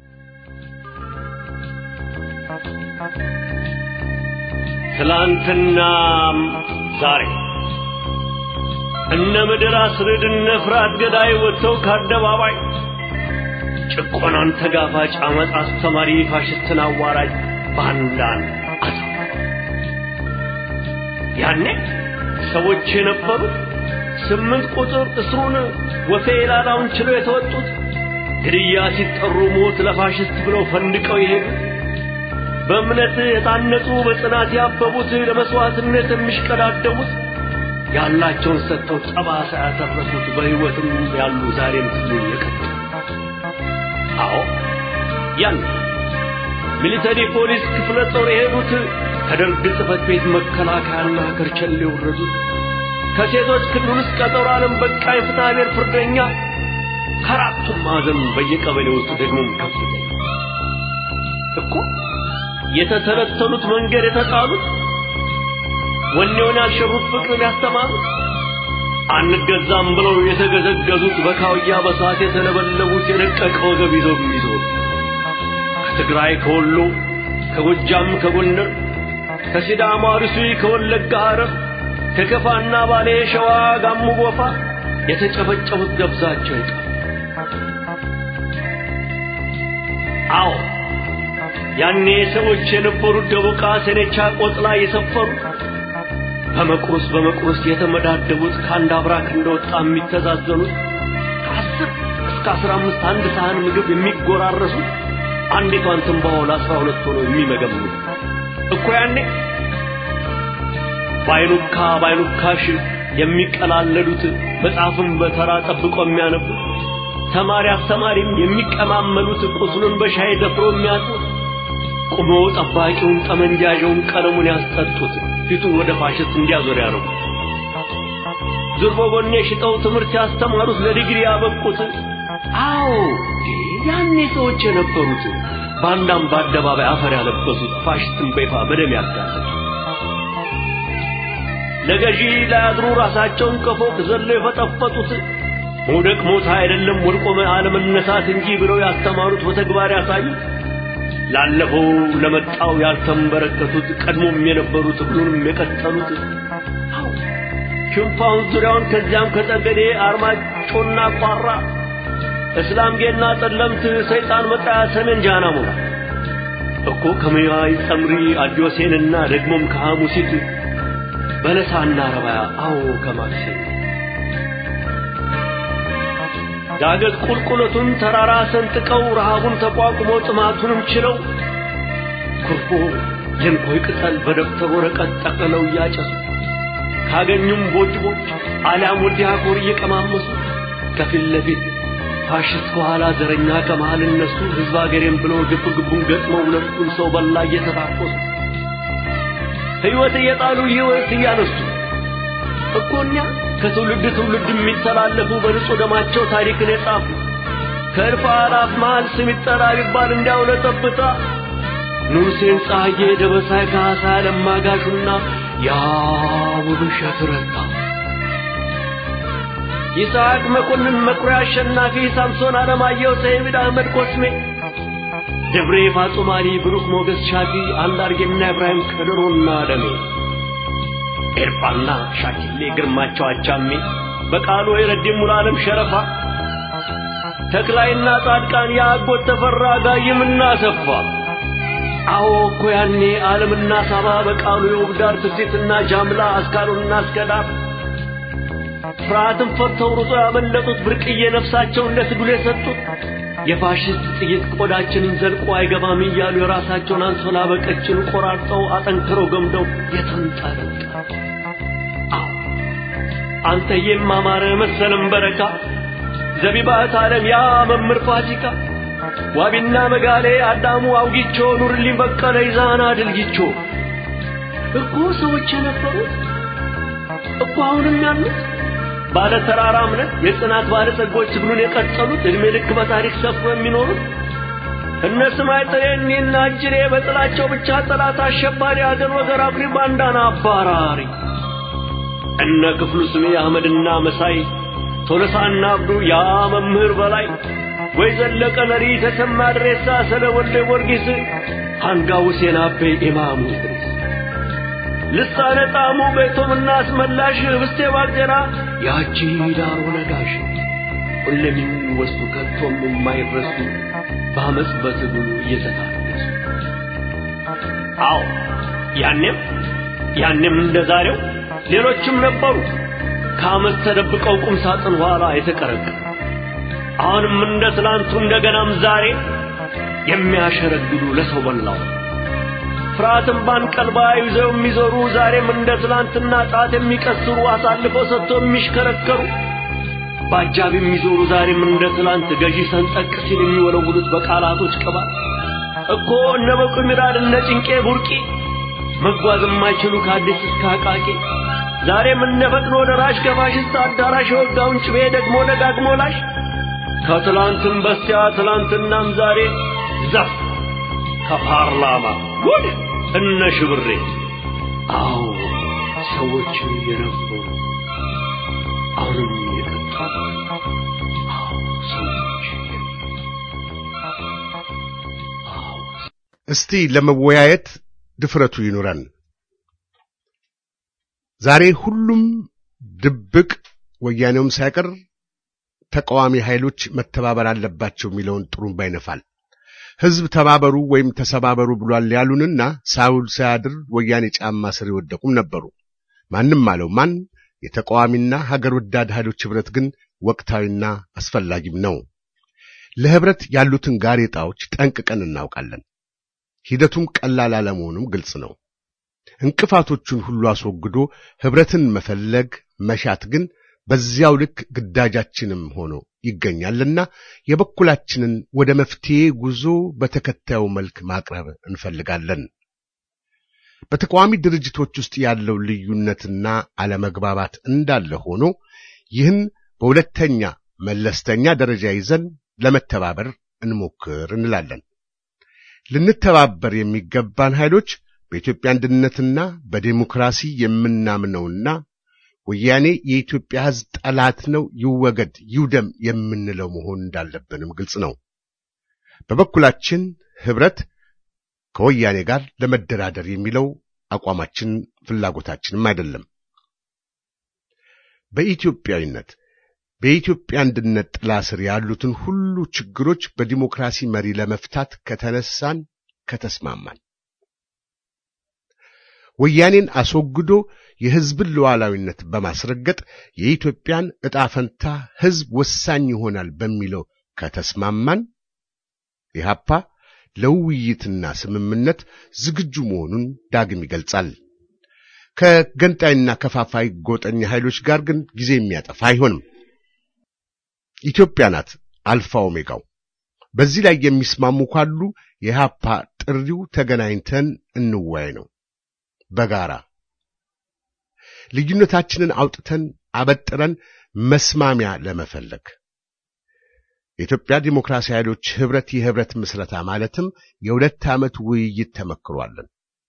ትላንትናም ዛሬ እነ ምድር አስርድ እነ ፍርሃት ገዳይ ወጥተው ከአደባባይ ጭቆናን ተጋፋጭ አመፅ አስተማሪ ፋሽስትን አዋራጅ ባንዳን አሳ ያኔ ሰዎች የነበሩት ስምንት ቁጥር እስሩን ወፌ ላላውን ችለው የተወጡት ግድያ ሲጠሩ ሞት ለፋሽስት ብለው ፈንድቀው የሄዱት በእምነት የታነጹ በጽናት ያበቡት ለመስዋዕትነት የሚሽቀዳደሙት ያላቸውን ሰጥተው ጠባሳ ያተረፉት በሕይወትም ያሉ ዛሬም ትሉ የቀጡ አዎ ያን ሚሊተሪ ፖሊስ ክፍለ ጦር የሄዱት ከደርግ ጽሕፈት ቤት መከላከያና ከርቸሌ የወረዱት ከሴቶች ክልል ውስጥ ቀጠሮ ዓለም በቃኝ ፍትሐ ብሔር ፍርደኛ ከአራቱም ማዕዘን በየቀበሌ ውስጥ ደግሞ ከፍተኛ እኮ የተተለተሉት መንገድ የተጣሉት ወኔውን ያልሸሩት ፍቅርን ያስተማሩት አንገዛም ብለው የተገዘገዙት በካውያ በሳት የተለበለቡት የደቀቀ ወገብ ይዘው የሚዞሩ ከትግራይ ከወሎ ከጎጃም ከጎንደር ከሲዳማ አርሲ ከወለጋ ሐረር ከከፋና ባሌ ሸዋ ጋሞ ጎፋ የተጨፈጨፉት ደብዛቸው ይቀር አዎ ያኔ ሰዎች የነበሩት ደቦቃ ሰኔቻ ቆጥላ የሰፈሩ በመቁረስ በመቁረስ የተመዳደቡት ከአንድ አብራክ እንደወጣ የሚተዛዘኑት ከአስር እስከ አስራ አምስት አንድ ሳህን ምግብ የሚጎራረሱት አንዲቷን ትንባሆ ለአስራ ሁለት ሆኖ የሚመገምኑት እኮ ያኔ ባይኑካ ባይኑካሽ የሚቀላለዱት መጽሐፍን በተራ ጠብቆ የሚያነቡት ተማሪ አስተማሪም የሚቀማመሉት ቁስሉን በሻይ ደፍሮ የሚያጡት ቁሞ ጠባቂውን ጠመንጃዣውን ቀለሙን ያስጠጡት ፊቱን ወደ ፋሽስት እንዲያዞር ያደረጉ ዙር በጎኔ ሽጠው ትምህርት ያስተማሩት ለዲግሪ ያበቁት አዎ ያኔ ሰዎች የነበሩት ባንዳም በአደባባይ አፈር ያለበሱት ፋሽስትን በይፋ በደም ያጋለጡ ለገዢ ላያድሩ ራሳቸውን ከፎቅ ዘለው የፈጠፈጡት መውደቅ ሞት አይደለም ወድቆ አለመነሳት እንጂ ብለው ያስተማሩት በተግባር ያሳዩት ላለፈው ለመጣው ያልተንበረከቱት ቀድሞም የነበሩት ሁሉንም የቀጠሉት ሽንፋውን ዙሪያውን ከዚያም ከጠገዴ አርማጮና ቋራ እስላምጌና ጠለምት ሰይጣን መጣያ ሰሜን ጃና ሞላ እኮ ከመያይ ጸምሪ አዲዮሴንና ደግሞም ከሐሙሲት በለሳና ረባያ አዎ ከማክሴን ዳገት ቁልቁለቱን ተራራ ሰንጥቀው ረሃቡን ተቋቁመው ጥማቱንም ችለው ኩርፎ የንኮይ ቅጠል በደብተር ወረቀት ጠቅልለው እያጨሱ ካገኙም ቦጭቦች አሊያም ወዲያ ኮር እየቀማመሱ ከፊት ለፊት ፋሽስት ከኋላ ዘረኛ ከመሃል እነሱ ህዝብ አገሬም ብለው ግብ ግቡን ገጥመው ሁለቱን ሰው በላ እየተታኮሱ ሕይወት እየጣሉ ሕይወት እያነሱ እኮ እኛ ከትውልድ ትውልድ የሚተላለፉ በንጹህ ደማቸው ታሪክን የጻፉ ከእልፍ አላፍ መሃል ስም ይጠራ ቢባል እንዲያው ለጠብታ ንጉሴን ፀሐዬ ደበሳይ ካሳ ለማጋሹና ያ ውብሸት ረታ ይስሐቅ መኮንን መኩሪያ አሸናፊ ሳምሶን አለማየሁ ሰይድ አህመድ ኮስሜ ደብሬ ፋጡማሊ ብሩክ ሞገስ ሻፊ አንዳርጌና ኢብራሂም ከድሮና ደሜ ኤርፋና ሻኪሌ ግርማቸው አቻሜ በቃሉ የረዲም ሙሉዓለም ሸረፋ ተክላይና ጻድቃን የአጎት ተፈራ ጋይምና ሰፋ አዎ እኮ ያኔ ዓለምና ሳባ በቃሉ የውብዳር ትርሲትና ጃምላ አስካሉና አስከዳር ፍርሃትን ፈርተው ሩጦ ያመለጡት ብርቅዬ ነፍሳቸውን ለትግሉ የሰጡት የፋሽስት ጥይት ቆዳችንን ዘልቆ አይገባም እያሉ የራሳቸውን አንሶላ በቀጭኑ ቆራርጠው አጠንክረው ገምደው የተንጠለጠሉ አንተዬም አማረ መሰለም በረካ ዘቢባት ዓለም ያ መምህር ፋሲካ ዋቢና መጋሌ አዳሙ አውጊቾ ኑርልኝ በቀለ ይዛና ድልጊቾ እኮ ሰዎች የነበሩት እኮ አሁንም ያሉት ባለ ተራራ እምነት የጽናት ባለ ጸጎች ትግሉን የቀጠሉት እድሜ ልክ በታሪክ ሰፍሮ የሚኖሩት እነ ስማይ ጥሬኒና እጅሬ በጥላቸው ብቻ ጠላት አሸባሪ አገር ወገር አኩሪ ባንዳና አባራሪ እነ ክፍሉ ስሜ አህመድና መሳይ ቶለሳና አብዱ ያ መምህር በላይ ወይ ዘለቀ ነሪ ተሰማ ድሬሳ ስለ ወልደ ጊዮርጊስ አንጋ ሁሴን አቤ ኢማሙ ድሬስ ልሳነ ጣሙ ቤቶምና አስመላሽ ህብስቴ ባቄራ ያቺ ዳሮ ነጋሽ ሁሌም የሚወሱ ከቶም የማይረሱ በአመፅ በትግሉ እየተታረሱ አዎ ያኔም ያኔም እንደ ዛሬው ሌሎችም ነበሩ ከአመፅ ተደብቀው ቁም ሳጥን ኋላ የተቀረቀሩ አሁንም እንደ ትላንቱ እንደገናም ዛሬ የሚያሸረግዱ ለሰው በላው ፍርሃትን ባንቀልባ ይዘው የሚዞሩ ዛሬም እንደ ትላንትና ጣት የሚቀስሩ አሳልፈው ሰጥቶ የሚሽከረከሩ በአጃብ የሚዞሩ ዛሬም እንደ ትላንት ገዢ ሰንጠቅ ሲል የሚወለውሉት በቃላቶች ቅባት እኮ እነ በቁ ሚራድ እነ ጭንቄ ቡርቂ መጓዝ የማይችሉ ከአዲስ እስከ አቃቂ ዛሬም እነ ፈጥኖ ደራሽ ከፋሽስት አዳራሽ የወጋውን ጭቤ ደግሞ ደጋግሞ ላሽ ከትላንትም በስቲያ ትላንትናም ዛሬ ዘፍ ከፓርላማ ጉድ እነ ሽብሬ አዎ ሰዎች የነበሩ አሁን አብሮኝ የጠጣ አዎ ሰዎች አዎ እስቲ ለመወያየት ድፍረቱ ይኑረን። ዛሬ ሁሉም ድብቅ ወያኔውም ሳይቀር ተቃዋሚ ኃይሎች መተባበር አለባቸው የሚለውን ጥሩምባ ይነፋል። ሕዝብ ተባበሩ ወይም ተሰባበሩ ብሏል ያሉንና ሳውል ሳያድር ወያኔ ጫማ ስር የወደቁም ነበሩ። ማንም አለው ማን የተቃዋሚና ሀገር ወዳድ ኃይሎች ኅብረት ግን ወቅታዊና አስፈላጊም ነው። ለኅብረት ያሉትን ጋሬጣዎች ጠንቅቀን እናውቃለን። ሂደቱም ቀላል አለመሆኑም ግልጽ ነው። እንቅፋቶቹን ሁሉ አስወግዶ ኅብረትን መፈለግ መሻት ግን በዚያው ልክ ግዳጃችንም ሆኖ ይገኛልና የበኩላችንን ወደ መፍትሄ ጉዞ በተከታዩ መልክ ማቅረብ እንፈልጋለን። በተቃዋሚ ድርጅቶች ውስጥ ያለው ልዩነትና አለመግባባት እንዳለ ሆኖ ይህን በሁለተኛ መለስተኛ ደረጃ ይዘን ለመተባበር እንሞክር እንላለን። ልንተባበር የሚገባን ኃይሎች በኢትዮጵያ አንድነትና በዴሞክራሲ የምናምነውና ወያኔ የኢትዮጵያ ሕዝብ ጠላት ነው፣ ይወገድ፣ ይውደም የምንለው መሆን እንዳለብንም ግልጽ ነው። በበኩላችን ኅብረት ከወያኔ ጋር ለመደራደር የሚለው አቋማችን ፍላጎታችንም አይደለም። በኢትዮጵያዊነት በኢትዮጵያ አንድነት ጥላ ስር ያሉትን ሁሉ ችግሮች በዲሞክራሲ መሪ ለመፍታት ከተነሳን ከተስማማን ወያኔን አስወግዶ የሕዝብን ሉዓላዊነት በማስረገጥ የኢትዮጵያን ዕጣ ፈንታ ሕዝብ ወሳኝ ይሆናል በሚለው ከተስማማን ኢህአፓ ለውይይትና ስምምነት ዝግጁ መሆኑን ዳግም ይገልጻል። ከገንጣይና ከፋፋይ ጎጠኛ ኃይሎች ጋር ግን ጊዜ የሚያጠፋ አይሆንም። ኢትዮጵያ ናት አልፋ ኦሜጋው። በዚህ ላይ የሚስማሙ ካሉ የኢህአፓ ጥሪው ተገናኝተን እንወያይ ነው። በጋራ ልዩነታችንን አውጥተን አበጥረን መስማሚያ ለመፈለግ የኢትዮጵያ ዲሞክራሲ ኃይሎች ኅብረት የኅብረት ምስረታ ማለትም የሁለት ዓመት ውይይት ተመክሯለን።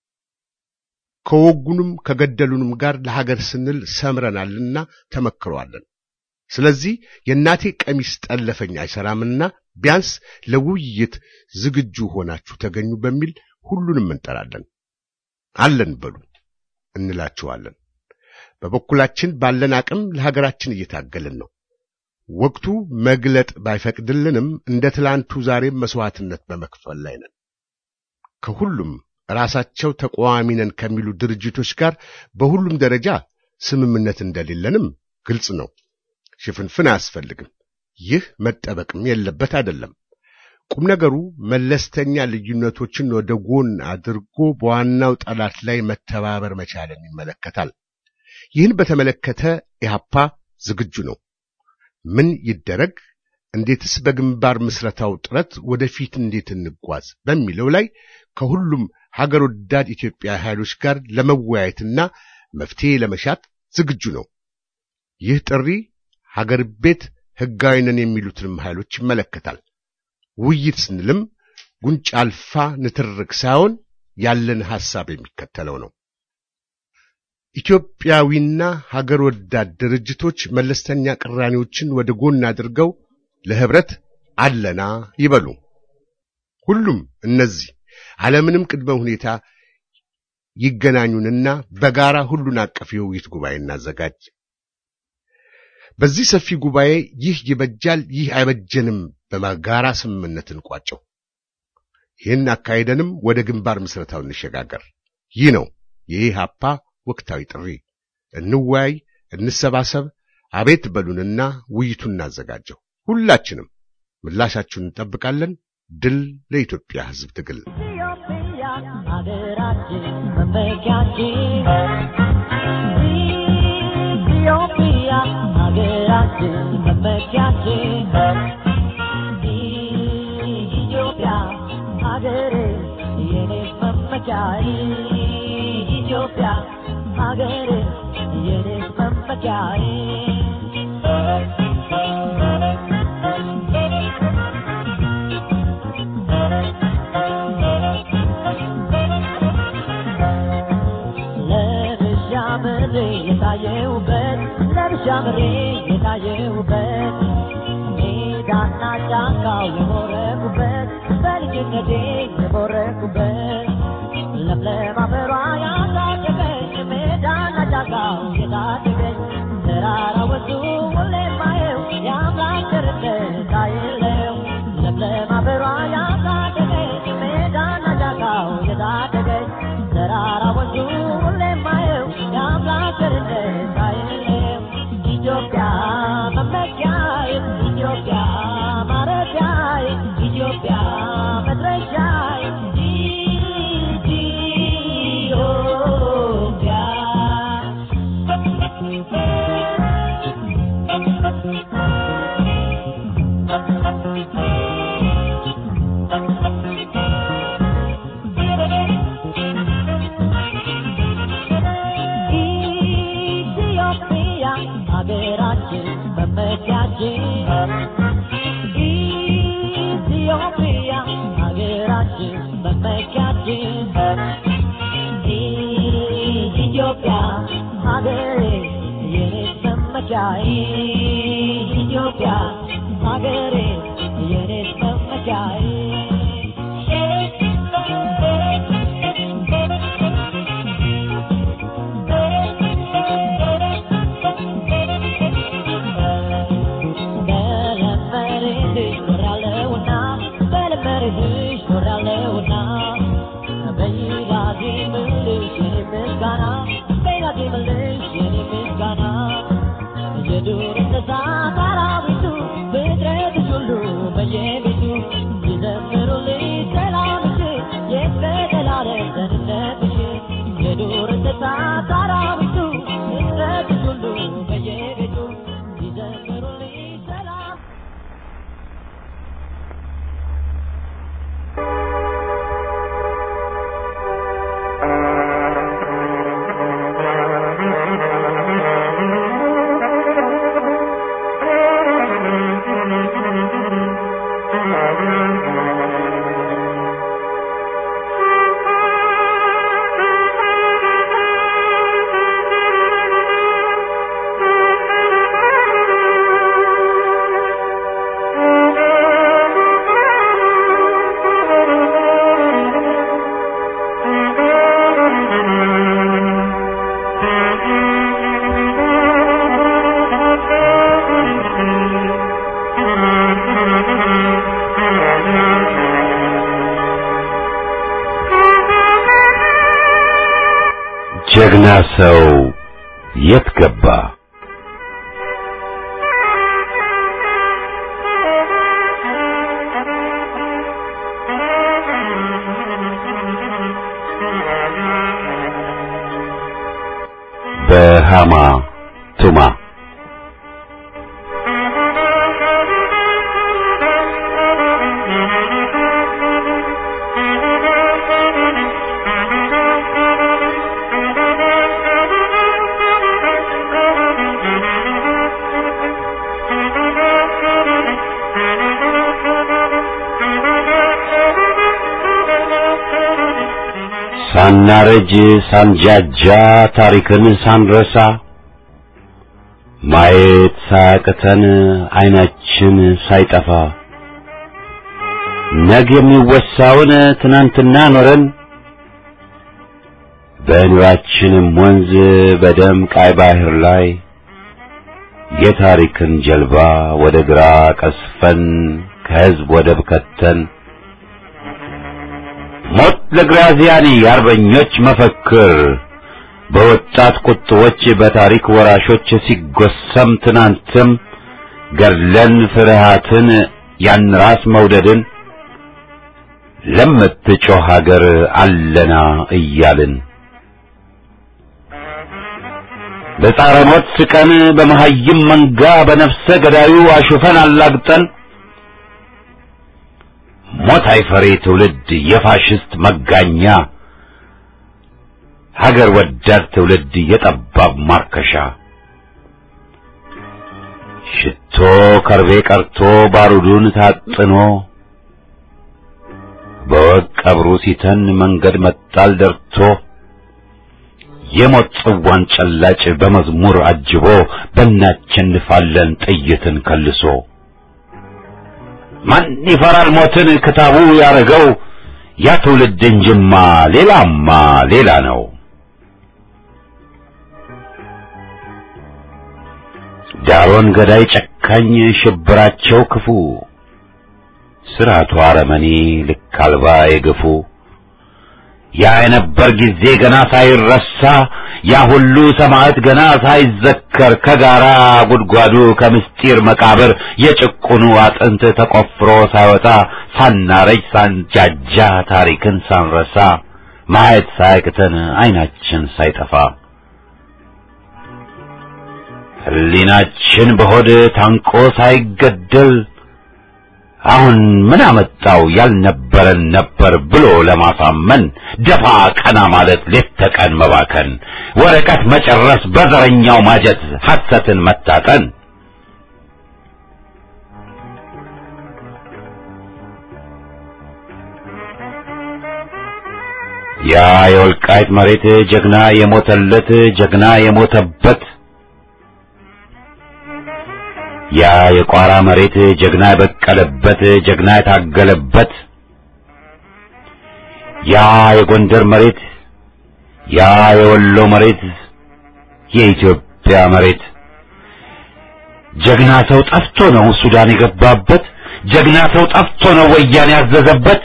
ከወጉንም ከገደሉንም ጋር ለሀገር ስንል ሰምረናልና ተመክሯለን። ስለዚህ የእናቴ ቀሚስ ጠለፈኝ አይሰራምና ቢያንስ ለውይይት ዝግጁ ሆናችሁ ተገኙ በሚል ሁሉንም እንጠራለን። አለን በሉ እንላችኋለን። በበኩላችን ባለን አቅም ለሀገራችን እየታገልን ነው። ወቅቱ መግለጥ ባይፈቅድልንም እንደ ትላንቱ ዛሬም መስዋዕትነት በመክፈል ላይ ነን። ከሁሉም ራሳቸው ተቃዋሚ ነን ከሚሉ ድርጅቶች ጋር በሁሉም ደረጃ ስምምነት እንደሌለንም ግልጽ ነው። ሽፍንፍን አያስፈልግም። ይህ መጠበቅም የለበት አይደለም። ቁም ነገሩ መለስተኛ ልዩነቶችን ወደ ጎን አድርጎ በዋናው ጠላት ላይ መተባበር መቻልን ይመለከታል። ይህን በተመለከተ ኢህአፓ ዝግጁ ነው። ምን ይደረግ፣ እንዴትስ በግንባር ምስረታው ጥረት ወደፊት እንዴት እንጓዝ በሚለው ላይ ከሁሉም ሀገር ወዳድ ኢትዮጵያ ኃይሎች ጋር ለመወያየትና መፍትሄ ለመሻት ዝግጁ ነው። ይህ ጥሪ ሀገር ቤት ሕጋዊ ነን የሚሉትንም ኃይሎች ይመለከታል። ውይይት ስንልም ጉንጭ አልፋ ንትርክ ሳይሆን ያለን ሐሳብ የሚከተለው ነው። ኢትዮጵያዊና ሀገር ወዳድ ድርጅቶች መለስተኛ ቅራኔዎችን ወደ ጎን አድርገው ለኅብረት አለና ይበሉ። ሁሉም እነዚህ አለምንም ቅድመ ሁኔታ ይገናኙንና በጋራ ሁሉን አቀፍ የውይይት ጉባኤ እናዘጋጅ። በዚህ ሰፊ ጉባኤ ይህ ይበጃል፣ ይህ አይበጀንም በጋራ ስምምነት እንቋጨው። ይህን አካሄደንም ወደ ግንባር ምስረታው እንሸጋገር። ይህ ነው የኢህአፓ ወቅታዊ ጥሪ። እንወያይ፣ እንሰባሰብ፣ አቤት በሉንና ውይይቱን እናዘጋጀው። ሁላችንም ምላሻችሁን እንጠብቃለን። ድል ለኢትዮጵያ ሕዝብ ትግል! ኢትዮጵያ ሀገራችን መመኪያችን ኢትዮጵያ ሀገራችን መመኪያችን ኢትዮጵያ ሀገሬ የኔ መመኪያ ኢትዮጵያ ሀገሬ የኔ መመኪያ ለብሻ ምድሬ የታየውበት ለብሻ ጀምሬ የታየሁበት ሜዳና ጫካው የቦረኩበት በልጅነቴ የቦረኩበት ለምለም አፈሯ ያሳደገኝ ሜዳና ጫካው የታደገኝ ተራራ ወጡ ሁሌ ማየው የአምላክ ቸርነት አይለው ለምለም አፈሯ ያሳደገኝ ሜዳና ጫካው የታደገኝ ተራራ ወጡ ሁሌ ማየው የአምላክ ቸርነት አይለው ኢትዮጵያ መመኪያዬ ኢትዮጵያ ማረፊያዬ ኢትዮጵያ መድረሻዬ ኢትዮጵያ ሀገራችን መመኪያችን ኢትዮጵያ ሀገራችን መመኪያችን ኢትዮጵያ ሀገሬ የኔ መመኪያዬ ኢትዮጵያ ሀገሬ የኔ መመኪያዬ በለመርህሽ ኖራለሁና በለመርህሽ ኖራለሁና በይላቴ ምልሽ የኔ ምስጋና በይላቴ ምልሽ የኔ ምስጋና የዱር እንስሳት አራዊቱ ፍጥረትሽ ሁሉ በየቤቱ ይዘምሩልሽ ሰላምሽን የዘላለም ደህንነትሽን የዱር እንስሳት አራዊቱ ፍጥረትሽ ሁሉ በየቤቱ ይዘምሩልሽ ሰላም ጀግና ሰው የት ገባ? በሃማ ቱማ ሳናረጅ ሳንጃጃ ታሪክን ሳንረሳ ማየት ሳያቅተን አይናችን ሳይጠፋ ነገ የሚወሳውን ትናንትና ኖረን በኑራችንም ወንዝ በደም ቃይ ባህር ላይ የታሪክን ጀልባ ወደ ግራ ቀስፈን ከህዝብ ወደብ ከተን ሞት ለግራዚያኒ የአርበኞች መፈክር በወጣት ቁጥቦች በታሪክ ወራሾች ሲጎሰም ትናንትም ገድለን ፍርሃትን ያን ራስ መውደድን ለምትጮህ ሀገር አለና እያልን በጻረ ሞት ስቀን በመሐይም መንጋ በነፍሰ ገዳዩ አሹፈን አላግጠን ሞት አይፈሬ ትውልድ የፋሽስት መጋኛ ሀገር ወዳድ ትውልድ የጠባብ ማርከሻ ሽቶ ከርቤ ቀርቶ ባሩዱን ታጥኖ በወግ ቀብሩ ሲተን መንገድ መጣል ደርቶ የሞት ጽዋን ጨላጭ በመዝሙር አጅቦ በእናቸንፋለን ጥይትን ከልሶ ማን ይፈራል ሞትን ክታቡ ያረገው ያ ትውልድ እንጅማ ሌላማ ሌላ ነው። ዳሮን ገዳይ ጨካኝ ሽብራቸው ክፉ ስርዓቱ አረመኔ ልክ አልባ የገፉ ያ የነበር ጊዜ ገና ሳይረሳ ያ ሁሉ ሰማዕት ገና ሳይዘከር ከጋራ ጉድጓዱ ከምስጢር መቃብር የጭቁኑ አጥንት ተቆፍሮ ሳይወጣ ሳናረጅ ሳንጃጃ ታሪክን ሳንረሳ ማየት ሳያቅተን አይናችን ሳይጠፋ ሕሊናችን በሆድ ታንቆ ሳይገደል አሁን ምን አመጣው ያልነበረን ነበር ብሎ ለማሳመን ደፋ ቀና ማለት ሌት ተቀን መባከን ወረቀት መጨረስ በዘረኛው ማጀት ሐሰትን መታጠን ያ የወልቃይት መሬት ጀግና የሞተለት ጀግና የሞተበት ያ የቋራ መሬት ጀግና የበቀለበት ጀግና የታገለበት ያ የጎንደር መሬት ያ የወሎ መሬት የኢትዮጵያ መሬት ጀግና ሰው ጠፍቶ ነው ሱዳን የገባበት ጀግና ሰው ጠፍቶ ነው ወያኔ ያዘዘበት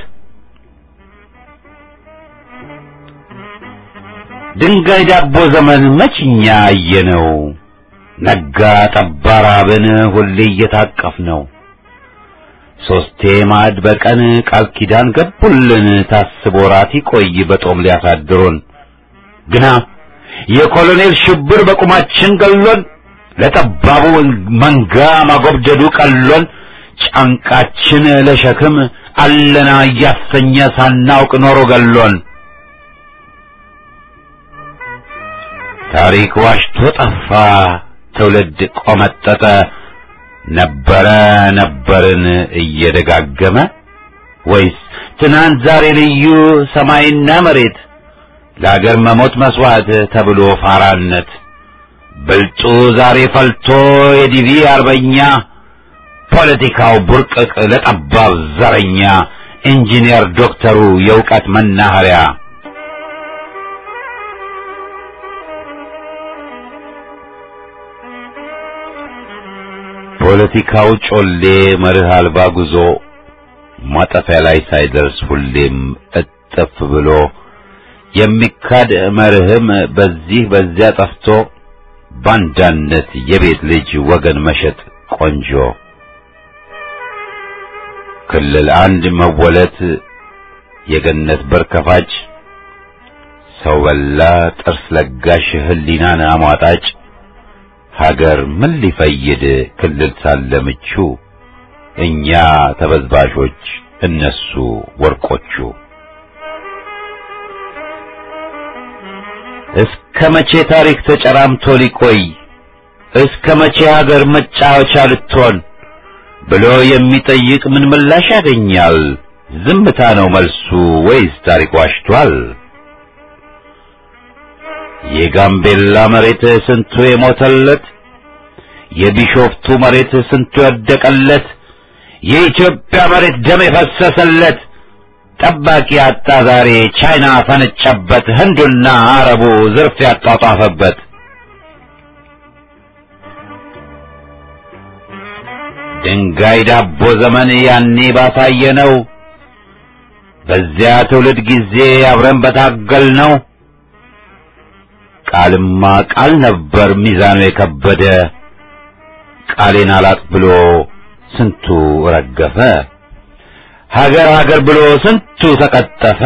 ድንጋይ ዳቦ ዘመን መችኛ አየነው ነጋ ጠባ ራብን ሁሌ እየታቀፍ ነው ሶስቴ ማዕድ በቀን ቃል ኪዳን ገቡልን ታስቦ ራት ይቆይ በጦም ሊያሳድሩን ግና የኮሎኔል ሽብር በቁማችን ገሎን ለጠባቡ መንጋ ማጎብደዱ ቀሎን ጫንቃችን ለሸክም አለና እያሰኘ ሳናውቅ ኖሮ ገሎን ታሪክ ዋሽቶ ጠፋ ትውልድ ቆመጠጠ ነበረ ነበርን እየደጋገመ ወይስ ትናንት ዛሬ ልዩ ሰማይና መሬት ለአገር መሞት መስዋዕት ተብሎ ፋራነት ብልጡ ዛሬ ፈልቶ የዲቪ አርበኛ ፖለቲካው ቡርቅቅ ለጠባብ ዘረኛ ኢንጂነር ዶክተሩ የእውቀት መናኸሪያ ፖለቲካው ጮሌ መርህ አልባ ጉዞ ማጠፊያ ላይ ሳይደርስ ሁሌም እጥፍ ብሎ የሚካድ መርህም በዚህ በዚያ ጠፍቶ ባንዳነት የቤት ልጅ ወገን መሸጥ ቆንጆ ክልል አንድ መወለት የገነት በር ከፋጭ ሰው በላ ጥርስ ለጋሽ ህሊናን አሟጣጭ ሀገር ምን ሊፈይድ ክልል ሳለ ምቹ እኛ ተበዝባዦች እነሱ ወርቆቹ እስከ መቼ ታሪክ ተጨራምቶ ሊቆይ እስከ መቼ ሀገር መጫወቻ ልትሆን ብሎ የሚጠይቅ ምን ምላሽ ያገኛል? ዝምታ ነው መልሱ ወይስ ታሪክ ዋሽቷል? የጋምቤላ መሬት ስንቱ የሞተለት፣ የቢሾፍቱ መሬት ስንቱ የወደቀለት፣ የኢትዮጵያ መሬት ደም የፈሰሰለት ጠባቂ አጣ ዛሬ ቻይና ፈነጨበት፣ ህንዱና አረቡ ዝርፍ ያጧጧፈበት። ድንጋይ ዳቦ ዘመን ያኔ ባሳየ ነው። በዚያ ትውልድ ጊዜ አብረን በታገል ነው። ቃልማ ቃል ነበር ሚዛኑ የከበደ ቃሌን አላጥ ብሎ ስንቱ ረገፈ። ሀገር ሀገር ብሎ ስንቱ ተቀጠፈ።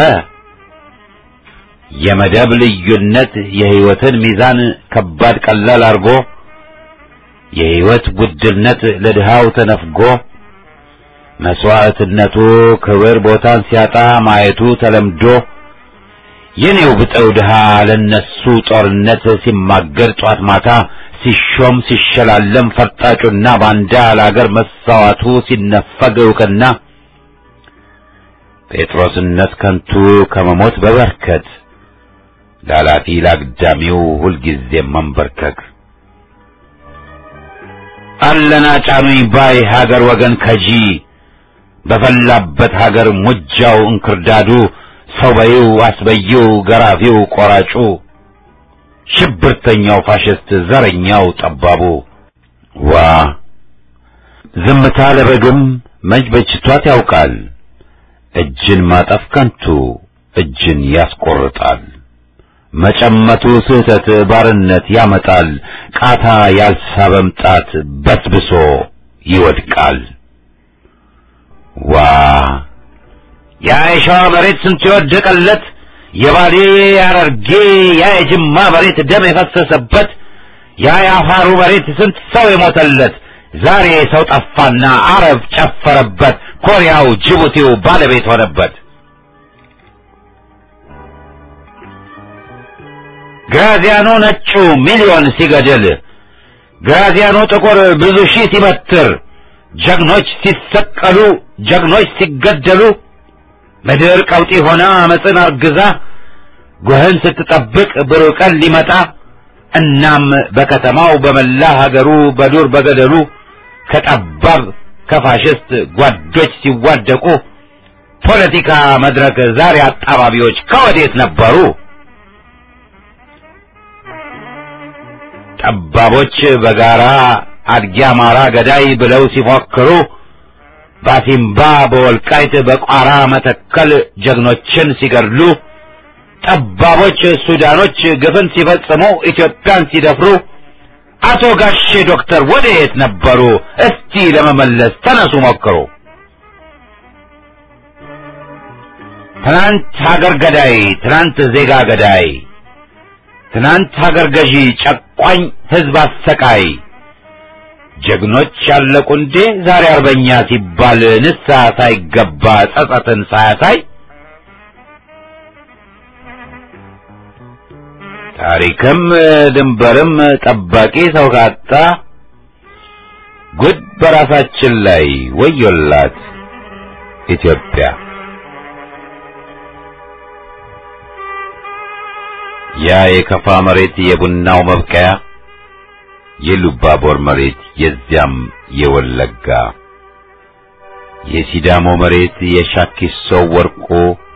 የመደብ ልዩነት የህይወትን ሚዛን ከባድ ቀላል አርጎ የህይወት ውድነት ለድሃው ተነፍጎ መስዋዕትነቱ ክብር ቦታን ሲያጣ ማየቱ ተለምዶ የኔው ብጠው ድሃ ለነሱ ጦርነት ሲማገር ጧት ማታ ሲሾም ሲሸላለም ፈርጣጩና ባንዳ ለአገር መሳዋቱ ሲነፈግ እውቅና ጴጥሮስነት ከንቱ ከመሞት በበርከት ላላፊ ላግዳሚው ሁልጊዜም መንበርከክ አለና ጫኑኝ ባይ ሀገር ወገን ከጂ በፈላበት ሀገር ሙጃው እንክርዳዱ ሰው በይው አስበይው ገራፊው ቆራጩ ሽብርተኛው ፋሽስት ዘረኛው ጠባቡ ዋ ዝምታ ለበግም መች በጅቷት ያውቃል እጅን ማጠፍ ከንቱ እጅን ያስቆርጣል መጨመቱ ስህተት ባርነት ያመጣል ቃታ ያልሳበም ጣት በስብሶ ይወድቃል ዋ ያ የሸዋ መሬት ስንት የወደቀለት የባሌ ያረርጌ ያ የጅማ መሬት ደም የፈሰሰበት ያ የአፋሩ መሬት ስንት ሰው የሞተለት ዛሬ ሰው ጠፋና አረብ ጨፈረበት ኮሪያው ጅቡቲው ባለቤት ሆነበት ግራዚያኖ ነጩ ሚሊዮን ሲገድል ግራዚያኖ ጥቁር ብዙ ሺህ ሲበትር ጀግኖች ሲሰቀሉ ጀግኖች ሲገደሉ ምድር ቀውጢ ሆና አመፅን አርግዛ ጉህን ስትጠብቅ ብሩህ ቀን ሊመጣ እናም በከተማው በመላ ሀገሩ በዱር በገደሉ ከጠባብ ከፋሽስት ጓዶች ሲዋደቁ ፖለቲካ መድረክ ዛሬ አጣባቢዎች ከወዴት ነበሩ? ጠባቦች በጋራ አድጊ አማራ ገዳይ ብለው ሲፎክሩ ባሲምባ በወልቃይት በቋራ መተከል ጀግኖችን ሲገድሉ ጠባቦች ሱዳኖች ግፍን ሲፈጽሙ ኢትዮጵያን ሲደፍሩ አቶ ጋሼ ዶክተር ወደየት ነበሩ? እስቲ ለመመለስ ተነሱ ሞክሩ። ትናንት ሀገር ገዳይ፣ ትናንት ዜጋ ገዳይ፣ ትናንት ሀገር ገዢ ጨቋኝ ህዝብ አሰቃይ ጀግኖች ያለቁ እንዴ ዛሬ አርበኛ ሲባል ንስሐ ሳይገባ ጸጸትን ሳያሳይ ታሪክም ድንበርም ጠባቂ ሰው ካጣ ጉድ በራሳችን ላይ ወዮላት ኢትዮጵያ። ያ የከፋ መሬት የቡናው መብቀያ የሉባቦር መሬት የዚያም የወለጋ የሲዳሞ መሬት የሻኪሶ ወርቆ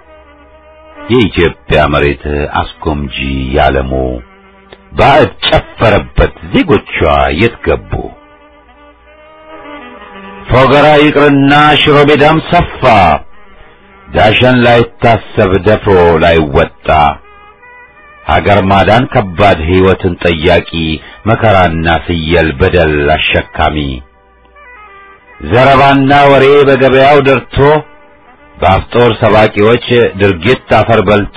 የኢትዮጵያ መሬት አስጎምጂ ያለሙ ባዕድ ጨፈረበት ዜጎቿ የት ገቡ? ፎገራ ይቅርና ሽሮ ሜዳም ሰፋ ዳሸን ላይታሰብ ደፍሮ ላይወጣ ሀገር ማዳን ከባድ ሕይወትን ጠያቂ መከራና ፍየል በደል አሸካሚ ዘረባና ወሬ በገበያው ደርቶ በአፍጦር ሰባቂዎች ድርጊት አፈር በልቶ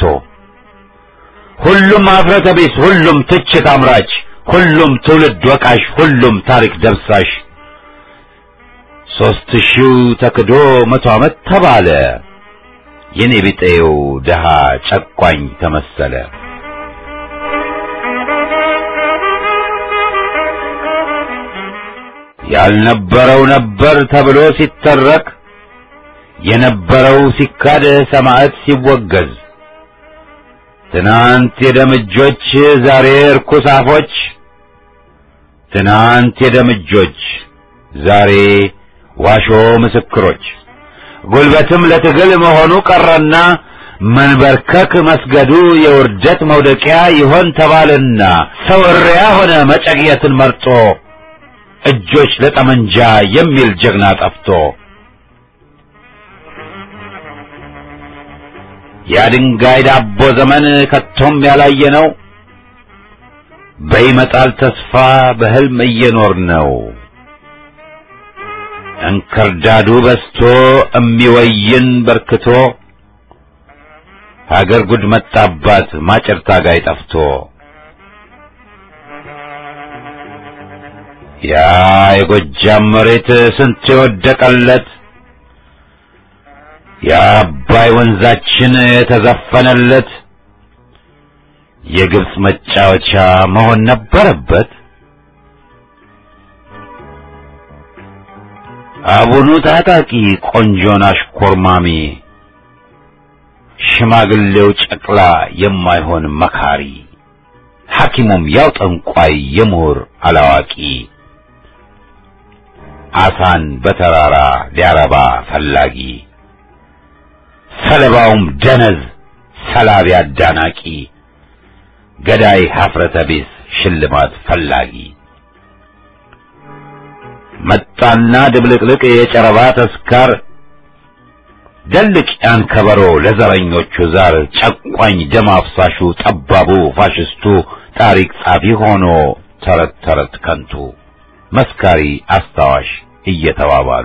ሁሉም አፍረተ ቢስ፣ ሁሉም ትችት አምራች፣ ሁሉም ትውልድ ወቃሽ፣ ሁሉም ታሪክ ደብሳሽ ሦስት ሺው ተክዶ መቶ ዓመት ተባለ የኔ ቢጤው ደሃ ጨቋኝ ተመሰለ። ያልነበረው ነበር ተብሎ ሲተረክ የነበረው ሲካድ ሰማዕት ሲወገዝ ትናንት የደምጆች ዛሬ እርኩስ አፎች ትናንት የደምጆች ዛሬ ዋሾ ምስክሮች ጉልበትም ለትግል መሆኑ ቀረና መንበርከክ መስገዱ የውርደት መውደቂያ ይሆን ተባልና ሰው እሪያ ሆነ መጨቅየትን መርጦ እጆች ለጠመንጃ የሚል ጀግና ጠፍቶ የድንጋይ ዳቦ ዘመን ከቶም ያላየ ነው። በይመጣል ተስፋ በሕልም እየኖር ነው። እንክርዳዱ በስቶ እሚወይን በርክቶ ሀገር ጉድ መጣባት ማጨር ታጋይ ጠፍቶ ያ የጎጃም መሬት ስንት የወደቀለት የአባይ ወንዛችን የተዘፈነለት የግብፅ መጫወቻ መሆን ነበረበት። አቡኑ ታጣቂ ቆንጆን አሽኮርማሚ ሽማግሌው ጨቅላ የማይሆን መካሪ፣ ሐኪሙም ያው ጠንቋይ የምሁር አላዋቂ፣ አሳን በተራራ ሊያረባ ፈላጊ፣ ሰለባውም ደነዝ ሰላቢ አዳናቂ፣ ገዳይ ሀፍረተ ቢስ ሽልማት ፈላጊ መጣና ድብልቅልቅ የጨረባ ተስካር ደልቅ ያን ከበሮ ለዘረኞቹ ዛር ጨቋኝ ደም አፍሳሹ ጠባቡ ፋሽስቱ ታሪክ ጻፊ ሆኖ ተረት ተረት ከንቱ መስካሪ አስታዋሽ እየተባባሉ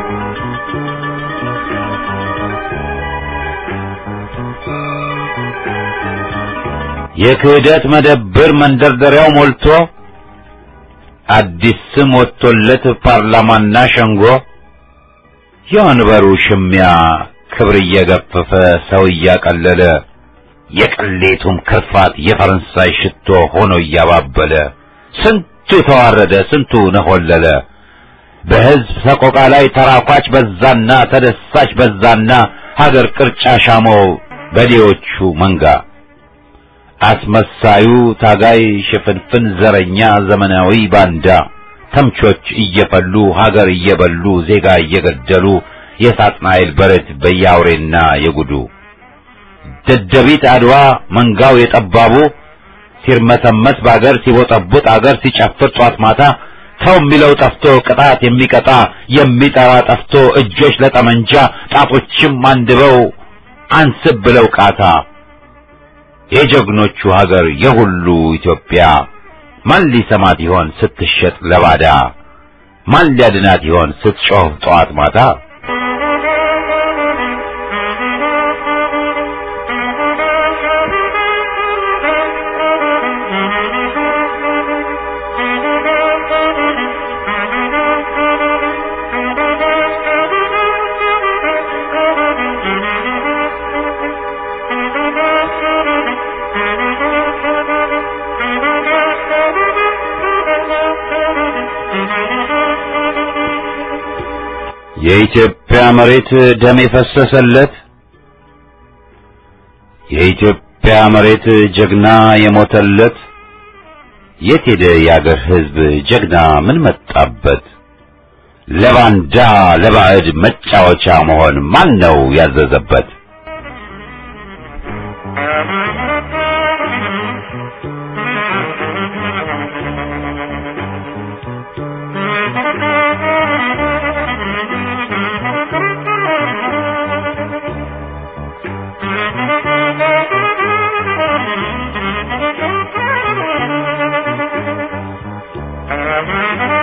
የክህደት መደብር መንደርደሪያው ሞልቶ አዲስ ስም ወጥቶለት ፓርላማና ሸንጎ የወንበሩ ሽሚያ ክብር እየገፈፈ ሰው እያቀለለ የቅሌቱም ክርፋት የፈረንሳይ ሽቶ ሆኖ እያባበለ ስንቱ ተዋረደ፣ ስንቱ ነሆለለ። በሕዝብ ሰቆቃ ላይ ተራኳች በዛና ተደሳች በዛና ሀገር ቅርጫ ሻመው በሌዎቹ መንጋ አስመሳዩ ታጋይ ሽፍንፍን ዘረኛ ዘመናዊ ባንዳ ተምቾች እየፈሉ ሀገር እየበሉ ዜጋ እየገደሉ የሳጥናኤል በረት በያውሬና የጉዱ ደደቢት አድዋ መንጋው የጠባቡ ሲርመሰመስ በአገር ሲቦጠቡጥ አገር ሲጨፍር ጧት ማታ ሰው የሚለው ጠፍቶ ቅጣት የሚቀጣ የሚጠራ ጠፍቶ እጆች ለጠመንጃ ጣቶችም አንድበው አንስብ ብለው ቃታ የጀግኖቹ ሀገር የሁሉ ኢትዮጵያ ማን ሊሰማት ይሆን ስትሸጥ ለባዳ? ማን ሊያድናት ይሆን ስትጮህ ጠዋት ማታ? የኢትዮጵያ መሬት ደም የፈሰሰለት የኢትዮጵያ መሬት ጀግና የሞተለት የት ሄደ የአገር ሕዝብ ጀግና ምን መጣበት? ለባንዳ ለባዕድ መጫወቻ መሆን ማን ነው ያዘዘበት? Thank you.